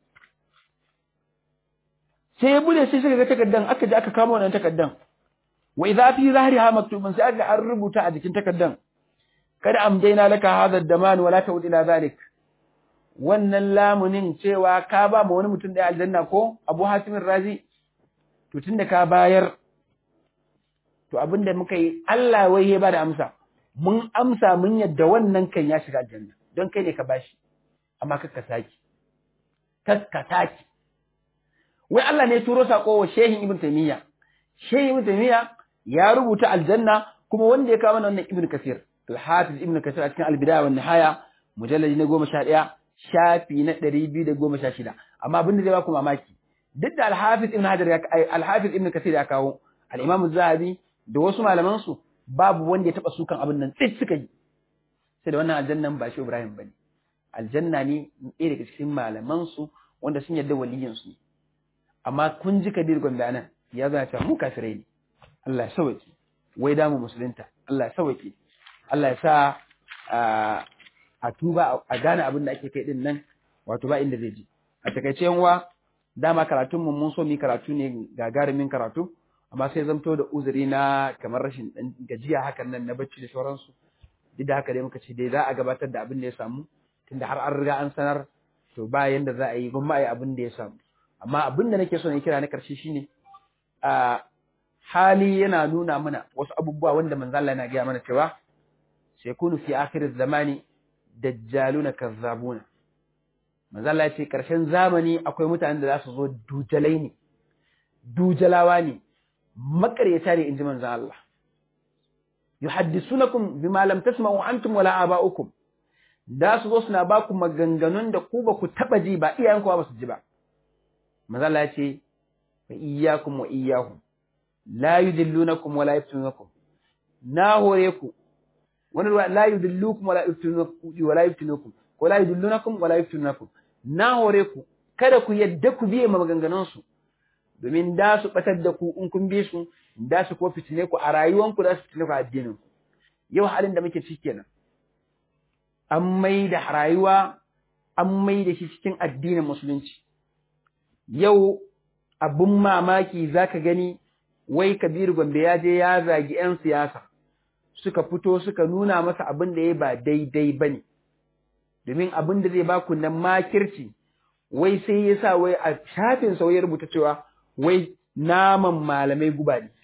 sai ya bude sai suka ga takaddan aka je aka kama wannan takaddan wa idza fi zahriha maktubun sai aka an rubuta a jikin takaddan kada amdaina laka hadha ad-daman wala ta'ud ila zalik wannan lamunin cewa ka ba ma wani mutum da aljanna ko Abu Hatim Razi to tunda ka bayar to abinda muka yi Allah wai ya bada amsa mun amsa mun yadda wannan kan ya shiga aljanna don kai ne ka bashi amma kakka saki kakka saki wai Allah ne turo sako wa Shehin Ibn Taymiyyah Shehin Ibn Taymiyyah ya rubuta aljanna kuma wanda ya kawo mana wannan Ibn Kathir Al-Hafiz Ibn Kathir a cikin Al-Bidaya wa Nihaya mujalladi na 11 shafi na 216 amma abin da zai ba ku mamaki duk da Al-Hafiz Ibn Hajar ya Al-Hafiz Ibn Kathir ya kawo Al-Imam zahabi da wasu malaman su babu wanda ya taba sukan abin nan tsit suka yi sai da wannan aljannan ba shi Ibrahim bane aljanna ne ɗaya daga cikin malaman su wanda sun yarda waliyin su ne amma kun ji Kadir Gombe anan ya zana cewa mu kafirai ne Allah ya sauke wai damu musulunta Allah ya sauke Allah ya sa a tuba a gane abin da ake kai din nan wato ba inda zai ji a takaice yanwa dama karatun mu mun so mu karatu ne gagarumin karatu amma sai zamto da uzuri na kamar rashin dan gajiya hakan nan na bacci da sauransu duk da haka dai muka ce dai za a gabatar da abin da ya samu tunda har an riga an sanar to ba yanda za a yi gwamma a yi abin da ya samu amma abin da nake so na kira na karshe shine a hali yana nuna mana wasu abubuwa wanda manzo Allah yana gaya mana cewa sai kunu fi akhir zamani dajjaluna kazzabuna manzo Allah ya ce karshen zamani akwai mutanen da za su zo dujalai ne dujalawa ne makaryata ne inji manzo Allah yuhaddisunakum bima lam tasma'u antum wala aba'ukum da su zo suna ba ku maganganun da ku ba ku taba ji ba iyayenku ba su ji ba manzo Allah ya ce fa iyyakum wa iyyahum la yudillunakum wala yaftunukum na hore ku wani ruwa la yudillukum wala yaftunukum wala yaftunukum ko la yudillunakum wala yaftunukum na hore ku kada ku yadda ku biye maganganun su domin da su batar da ku in kun bi su da su ko fitine ku a rayuwanku da su fitine ku a addinin ku yau halin da muke ciki kenan an mai da rayuwa an mai da shi cikin addinin musulunci yau abun mamaki zaka gani wai Kabiru Gombe ya je ya zagi 'yan siyasa suka fito suka nuna masa abin da ya ba daidai ba ne, domin abin da zai baku nan makirci, wai sai ya sa wai a shafin sau ya rubuta cewa wai naman malamai guba ne.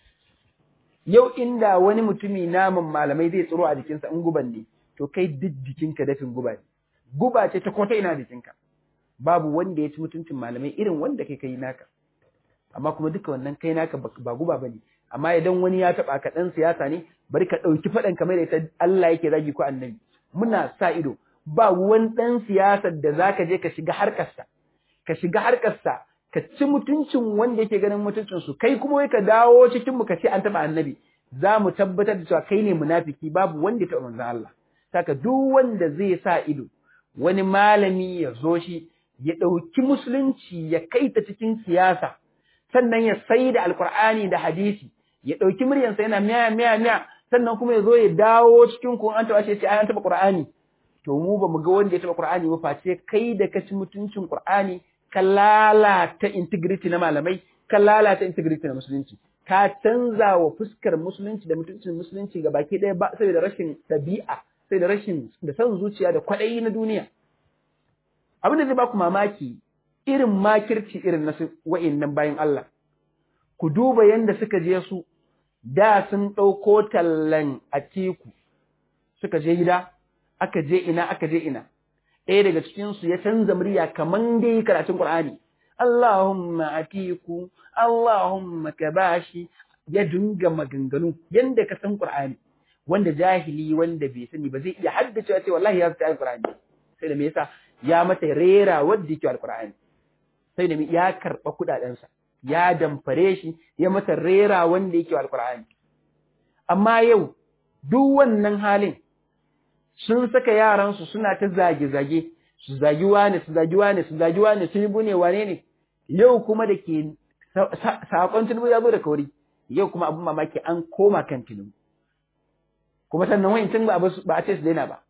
Yau inda wani mutumi naman malamai zai tsiro a jikinsa in guban ne, to kai duk jikinka dafin guba ne. Guba ce ta kota ina jikinka. Babu wanda ya ci mutuncin malamai irin wanda kai kai naka. amma kuma duka wannan kai naka ba guba bane amma idan wani ya taba ka dan siyasa ne bari ka dauki fadan kamar ita Allah yake zagi ko annabi muna sa ido ba wani dan siyasar da zaka je ka shiga harkarsa ka shiga harkarsa ka ci mutuncin wanda yake ganin mutuncin su kai kuma wai ka dawo cikin mu ka ce an taba annabi za mu tabbatar da cewa kai ne munafiki babu wanda ya taba manzon Allah saka duk wanda zai sa ido wani malami ya zo shi ya ɗauki musulunci ya kai ta cikin siyasa sannan ya sai da alkur'ani da hadisi ya ɗauki muryansa yana miya miya miya sannan kuma ya zo ya dawo cikin ku an taɓa shi sai an taɓa qur'ani to mu ba mu ga wanda ya taɓa qur'ani ba face kai da ka ci mutuncin qur'ani ka lalata integrity na malamai ka lalata integrity na musulunci ka canza wa fuskar musulunci da mutuncin musulunci ga baki ɗaya ba saboda rashin ɗabi'a sai da rashin da son zuciya da kwaɗayi na duniya abin da zai ba ku mamaki irin makirci irin na wa'innan bayan Allah, ku duba yadda suka je su, da sun ɗauko tallan a teku, suka je gida, aka je ina, aka je ina, ɗaya daga cikinsu ya canza murya kamar dai karatun Ƙur'ani, Allahumma a teku, Allahumma ka bashi, ya dinga maganganu yadda ka san Ƙur'ani, wanda jahili wanda bai sani ba zai iya haddace ce wallahi ya fita Ƙur'ani, sai da me yasa ya mata rera wadda yake Alƙur'ani. sai da ya karɓa kuɗaɗensa, ya damfare shi, ya masa rera wanda yake alƙur'ani. Amma yau, duk wannan halin sun saka yaransu suna ta zage-zage, su zagi wane, su zagi wane, su zagi wane, sun yi bune wane ne, yau kuma da ke saƙon tunubu ya zo da kauri, yau kuma abin mamaki an koma kan tunubu. Kuma sannan wa'in ba a ce su daina ba.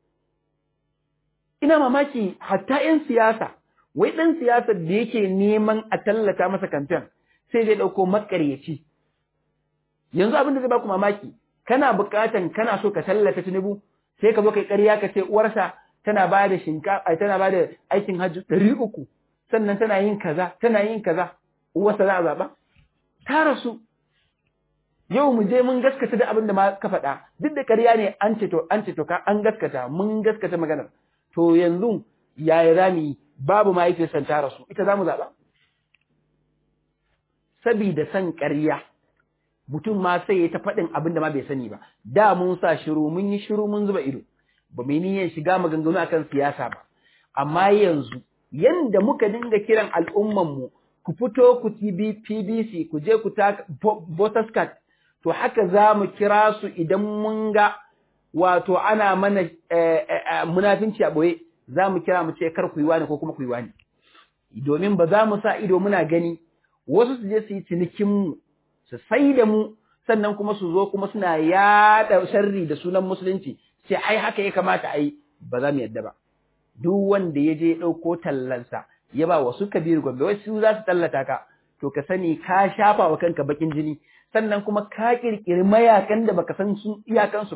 Ina mamaki hatta ‘yan siyasa, wai ɗan siyasar da yake neman a tallata masa kamfen sai zai ɗauko makaryaci. Yanzu abin da zai baku mamaki, kana buƙatan kana so ka tallata Tinubu sai ka zo kai ƙarya ka ce uwarsa tana ba da shinkafa tana ba da aikin hajji ɗari uku sannan tana yin kaza tana yin kaza uwarsa za a zaɓa. Ta rasu. Yau mu je mun gaskata da abin da ma ka faɗa duk da ƙarya ne an ce to an ce to ka an gaskata mun gaskata maganar. To yanzu yaya za mu yi babu mahaifiyarsa ta rasu ita za mu zaɓa? Sabida san ƙarya, mutum ma sai ya ta faɗin abin da ma bai sani ba, da mun sa shiru mun yi shiru mun zuba ido, ba mai niyyar shiga maganganu akan siyasa ba, amma yanzu yanda muka dinga kiran al'ummanmu ku fito ku PBC ku je ku ta voters card, to haka za mu kira su idan mun ga wato ana mana munafinci a ɓoye. za mu kira mu ce kar ku yi wani ko kuma ku yi wani. Domin ba za mu sa ido muna gani wasu su je su yi cinikinmu, su sai da mu, sannan kuma su zo kuma suna yaɗa sharri da sunan musulunci, sai ai haka ya kamata a yi, ba za mu yadda ba. Duk wanda ya je ɗauko tallansa, ya ba wasu kabiru gombe, wasu za su tallata ka, to ka sani ka shafa wa kanka bakin jini, sannan kuma ka ƙirƙiri mayakan da baka san sun iyakansu ba.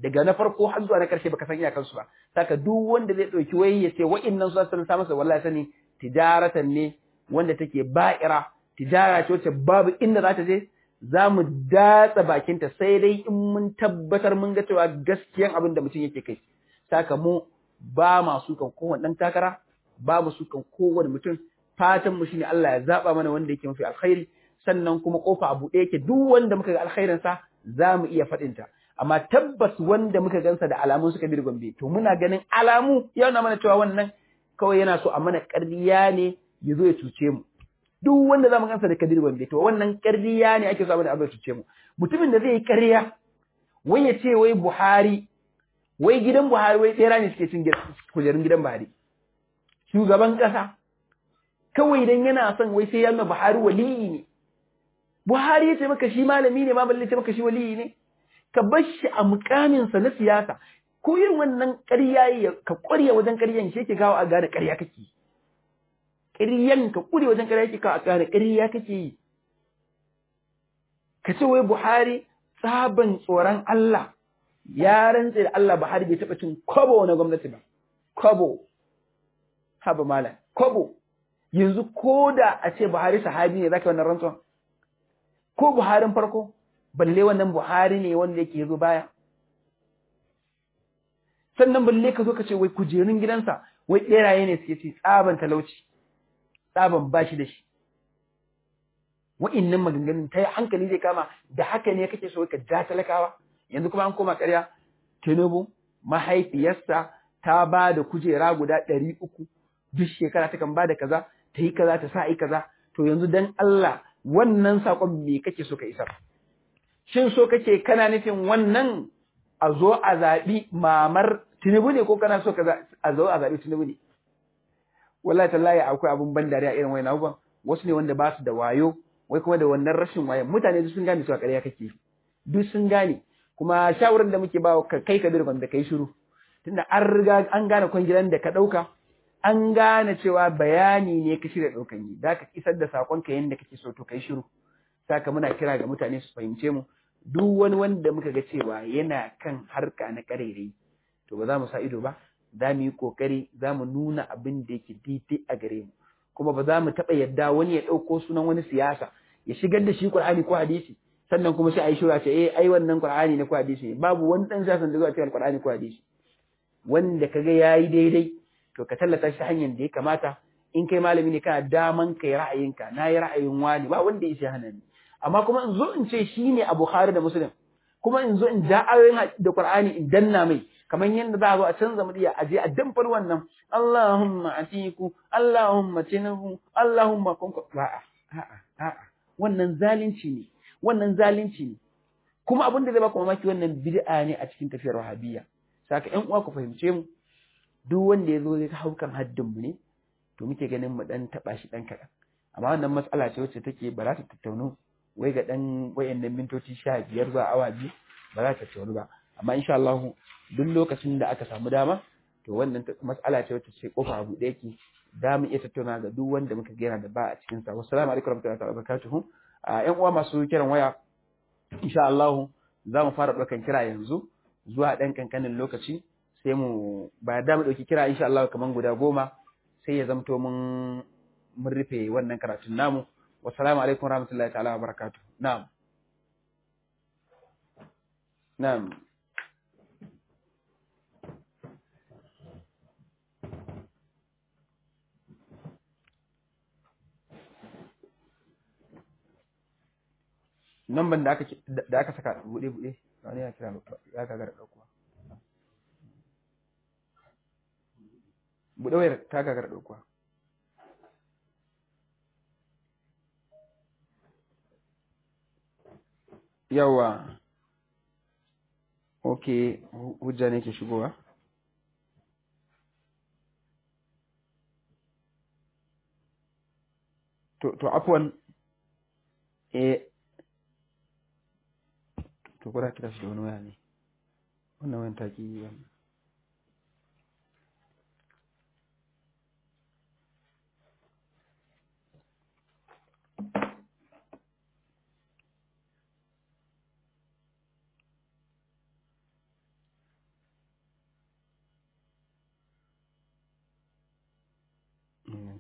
daga na farko har zuwa na karshe baka san iyakansu ba saka duk wanda zai dauki wai ya ce wa'innan su sun sa masa wallahi sani tijaratan ne wanda take ba'ira tijara ce wacce babu inda za ta je za mu datsa bakinta sai dai in mun tabbatar mun ga cewa gaskiyan abin da mutum yake kai saka mu ba ma su kan kowane dan takara ba mu su kan kowane mutum fatan mu shine Allah ya zaba mana wanda yake mafi alkhairi sannan kuma kofa a buɗe yake duk wanda muka ga alkhairin sa za mu iya faɗin ta amma tabbas wanda muka gansa da alamun suka bi gombe to muna ganin alamu yana mana cewa wannan kawai yana so a mana ƙarya ne ya zo ya cuce mu duk wanda za mu gansa da kadir gombe to wannan ƙarya ne ake so a mana abu ya cuce mu mutumin da zai yi ƙarya wai ya ce wai Buhari wai gidan Buhari wai tsera ne suke cin kujerun gidan Buhari shugaban ƙasa kawai dan yana son wai sai ya nuna Buhari waliyi ne Buhari ya ce maka shi malami ne ma balle ce maka shi waliyi ne ka bar shi a mukaminsa na siyasa ko irin wannan ƙarya ka ƙwarya wajen ƙaryan shi yake gawo a gane ƙarya kake ƙaryan ka ƙure wajen ƙarya yake kawo a gane ƙarya kake yi ka ce wai Buhari tsaban tsoron Allah ya rantse da Allah Buhari bai taɓa cin kwabo na gwamnati ba kwabo haba malam kwabo yanzu ko da a ce Buhari sahabi ne zaka wannan rantsuwan ko Buharin farko balle wannan Buhari ne wanda yake zo baya sannan balle ka zo ka ce wai kujerun gidansa wai ɓeraye ne suke ci tsaban talauci tsaban bashi da shi wa'innan maganganun ta hankali zai kama da haka ne kake so ka ja talakawa yanzu kuma an koma ƙarya Tinubu mahaifiyarsa ta ba da kujera guda ɗari uku duk shekara ta kan ba da kaza ta yi kaza ta sa yi kaza to yanzu dan Allah wannan saƙon me kake so ka isar shin so kake kana nufin wannan a zo a zaɓi mamar Tinubu ne ko kana so ka a zo a zaɓi Tinubu ne wallahi tallahi akwai abun ban dariya irin wayan abubuwan wasu ne wanda ba su da wayo wai kuma da wannan rashin wayan mutane duk sun gane cewa ƙarya kake duk sun gane kuma shawarar da muke ba ka kai ka birgon da kai shiru tunda an riga an gane kwangilan da ka ɗauka an gane cewa bayani ne ka shirya ɗaukan yi da ka isar da saƙonka yadda kake so to kai shiru saka muna kira ga mutane su fahimce mu duk wani wanda muka ga cewa yana kan harka na ƙarairayi to ba za mu sa ido ba za mu yi ƙoƙari za mu nuna abin da yake daidai a gare mu kuma ba za mu taɓa yadda wani ya ɗauko sunan wani siyasa ya shigar da shi Qur'ani ko hadisi sannan kuma sai a yi shura ce eh ai wannan Qur'ani ne ko hadisi ne babu wani ɗan siyasan da zuwa cikin Qur'ani ko hadisi wanda kaga yayi daidai to ka tallata shi hanyar da ya kamata in kai malami ne kana daman kai ra'ayinka na yi ra'ayin wani ba wanda ya sai hana ni amma kuma in zo in ce shi ne a Bukhari da Muslim kuma in zo in ja ayoyin da Qur'ani in danna mai kamar yadda za a zo a canza murya a je a damfar wannan Allahumma atiku Allahumma tinahu Allahumma kunku a'a a'a a'a wannan zalunci ne wannan zalunci ne kuma abin da zai baku mamaki wannan bid'a ne a cikin tafiyar wahabiyya saka ƴan uwa ku fahimce mu duk wanda ya zo zai hau kan haddin mu ne to muke ganin mu dan taba shi dan kaɗan amma wannan matsala ce wacce take ba za ta tattaunu wai ga dan wayannan mintoci sha biyar zuwa awa biyu ba za ta tattaunu ba amma insha Allah duk lokacin da aka samu dama to wannan matsala ce wacce ce kofa abu da yake da mu iya tattauna ga duk wanda muka gera da ba a cikin sa wassalamu alaikum warahmatullahi wabarakatuh a ƴan uwa masu kiran waya insha Allah za mu fara ɗaukan kira yanzu zuwa ɗan kankanin lokaci sai mu ba da mu ɗauki kira insha Allah kaman guda goma sai ya zamto mun mun rufe wannan karatun namu wassalamu alaikum warahmatullahi ta'ala wabarakatuh na'am na'am namban da aka da aka saka bude bude wani ya kira ya ka gara dauko bude wayar ta ka gara dauko yawa okay hujja ne ke shigowa to to afwan eh to kuna kira shi da wani waya ne wannan wayan ta ki wannan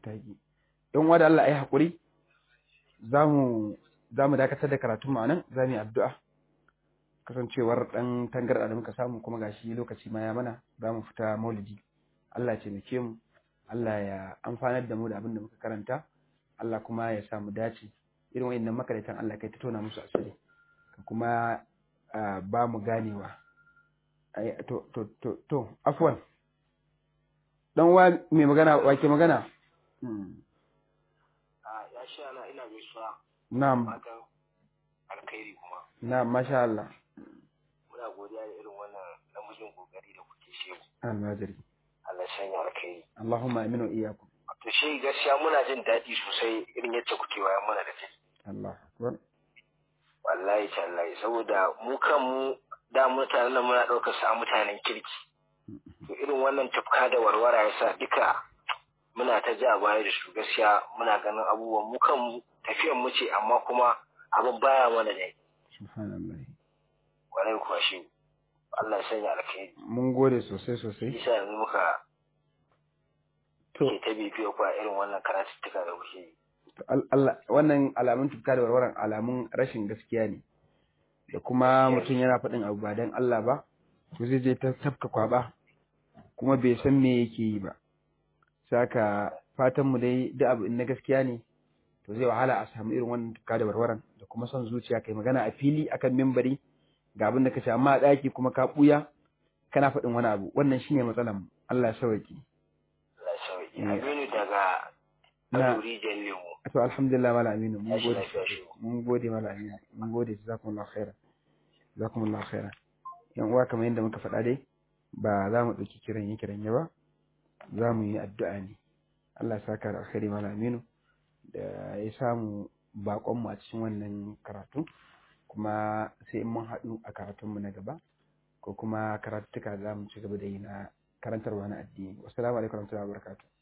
taki in wa da Allah ai hakuri zamu zamu dakatar da karatun mu nan zamu yi addu'a kasancewar dan tangarda da muka samu kuma gashi lokaci ma ya mana zamu fita maulidi Allah ya taimake mu Allah ya amfanar da mu da abin da muka karanta Allah kuma ya sa mu dace irin wayannan makaratan Allah kai ta tona musu asiri ka kuma ba mu ganewa to to to to afwan dan wa mai magana wake magana ya sha na ina gaisuwa na'am fatan alkhairi kuma na'am masha Allah muna godiya da irin wannan namijin kokari da kuke shehu almajiri Allah ya sanya alkhairi Allahumma aminu iyyakum to shi gaskiya muna jin daɗi sosai irin yadda kuke wayan mana da kai Allah akbar wallahi tallahi saboda mu kanmu da mutanen nan muna ɗaukar su a mutanen kirki to irin wannan tafka da warwara yasa duka muna ta ja baya da su gaskiya muna ganin abubuwan mu kanmu tafiyan mu ce amma kuma abin baya mana da subhanallah kwarai kuwa shi Allah ya sanya alkhairi mun gode sosai sosai isa yanzu muka to ke ta bibiyo ku a irin wannan karatuttuka da kuke yi to al- Allah wannan alamun tufka da warwaran alamun rashin gaskiya ne da kuma mutum yana faɗin abu ba dan Allah ba to zai je ta tafka kwaba kuma bai san me yake yi ba saka fatan mu dai duk abu in na gaskiya ne to zai wahala a samu irin wannan tufka da warwaran da kuma son zuciya kai magana a fili akan mimbari ga abin da ka ce amma a ɗaki kuma ka ɓuya kana faɗin wani abu wannan shine matsalan mu Allah ya sauke Allah ya sauki Eh. Aminu daga Na- Aduri Lemu to alhamdulillah mala aminu mun Tashi gode lafiya shi. mun gode mala aminu mun gode jazakumullahu khairan jazakumullahu khairan yan uwa kamar yadda muka faɗa dai ba za mu ɗauki kiran yi kiran ba za mu yi addu'a ne Allah ya saka da alkhairi mala aminu da ya samu bakon mu a cikin wannan karatu kuma sai in mun haɗu a karatunmu na gaba ko kuma karatuka za mu ci gaba da yi na karantarwa na addini wassalamu alaikum warahmatullahi wabarakatuh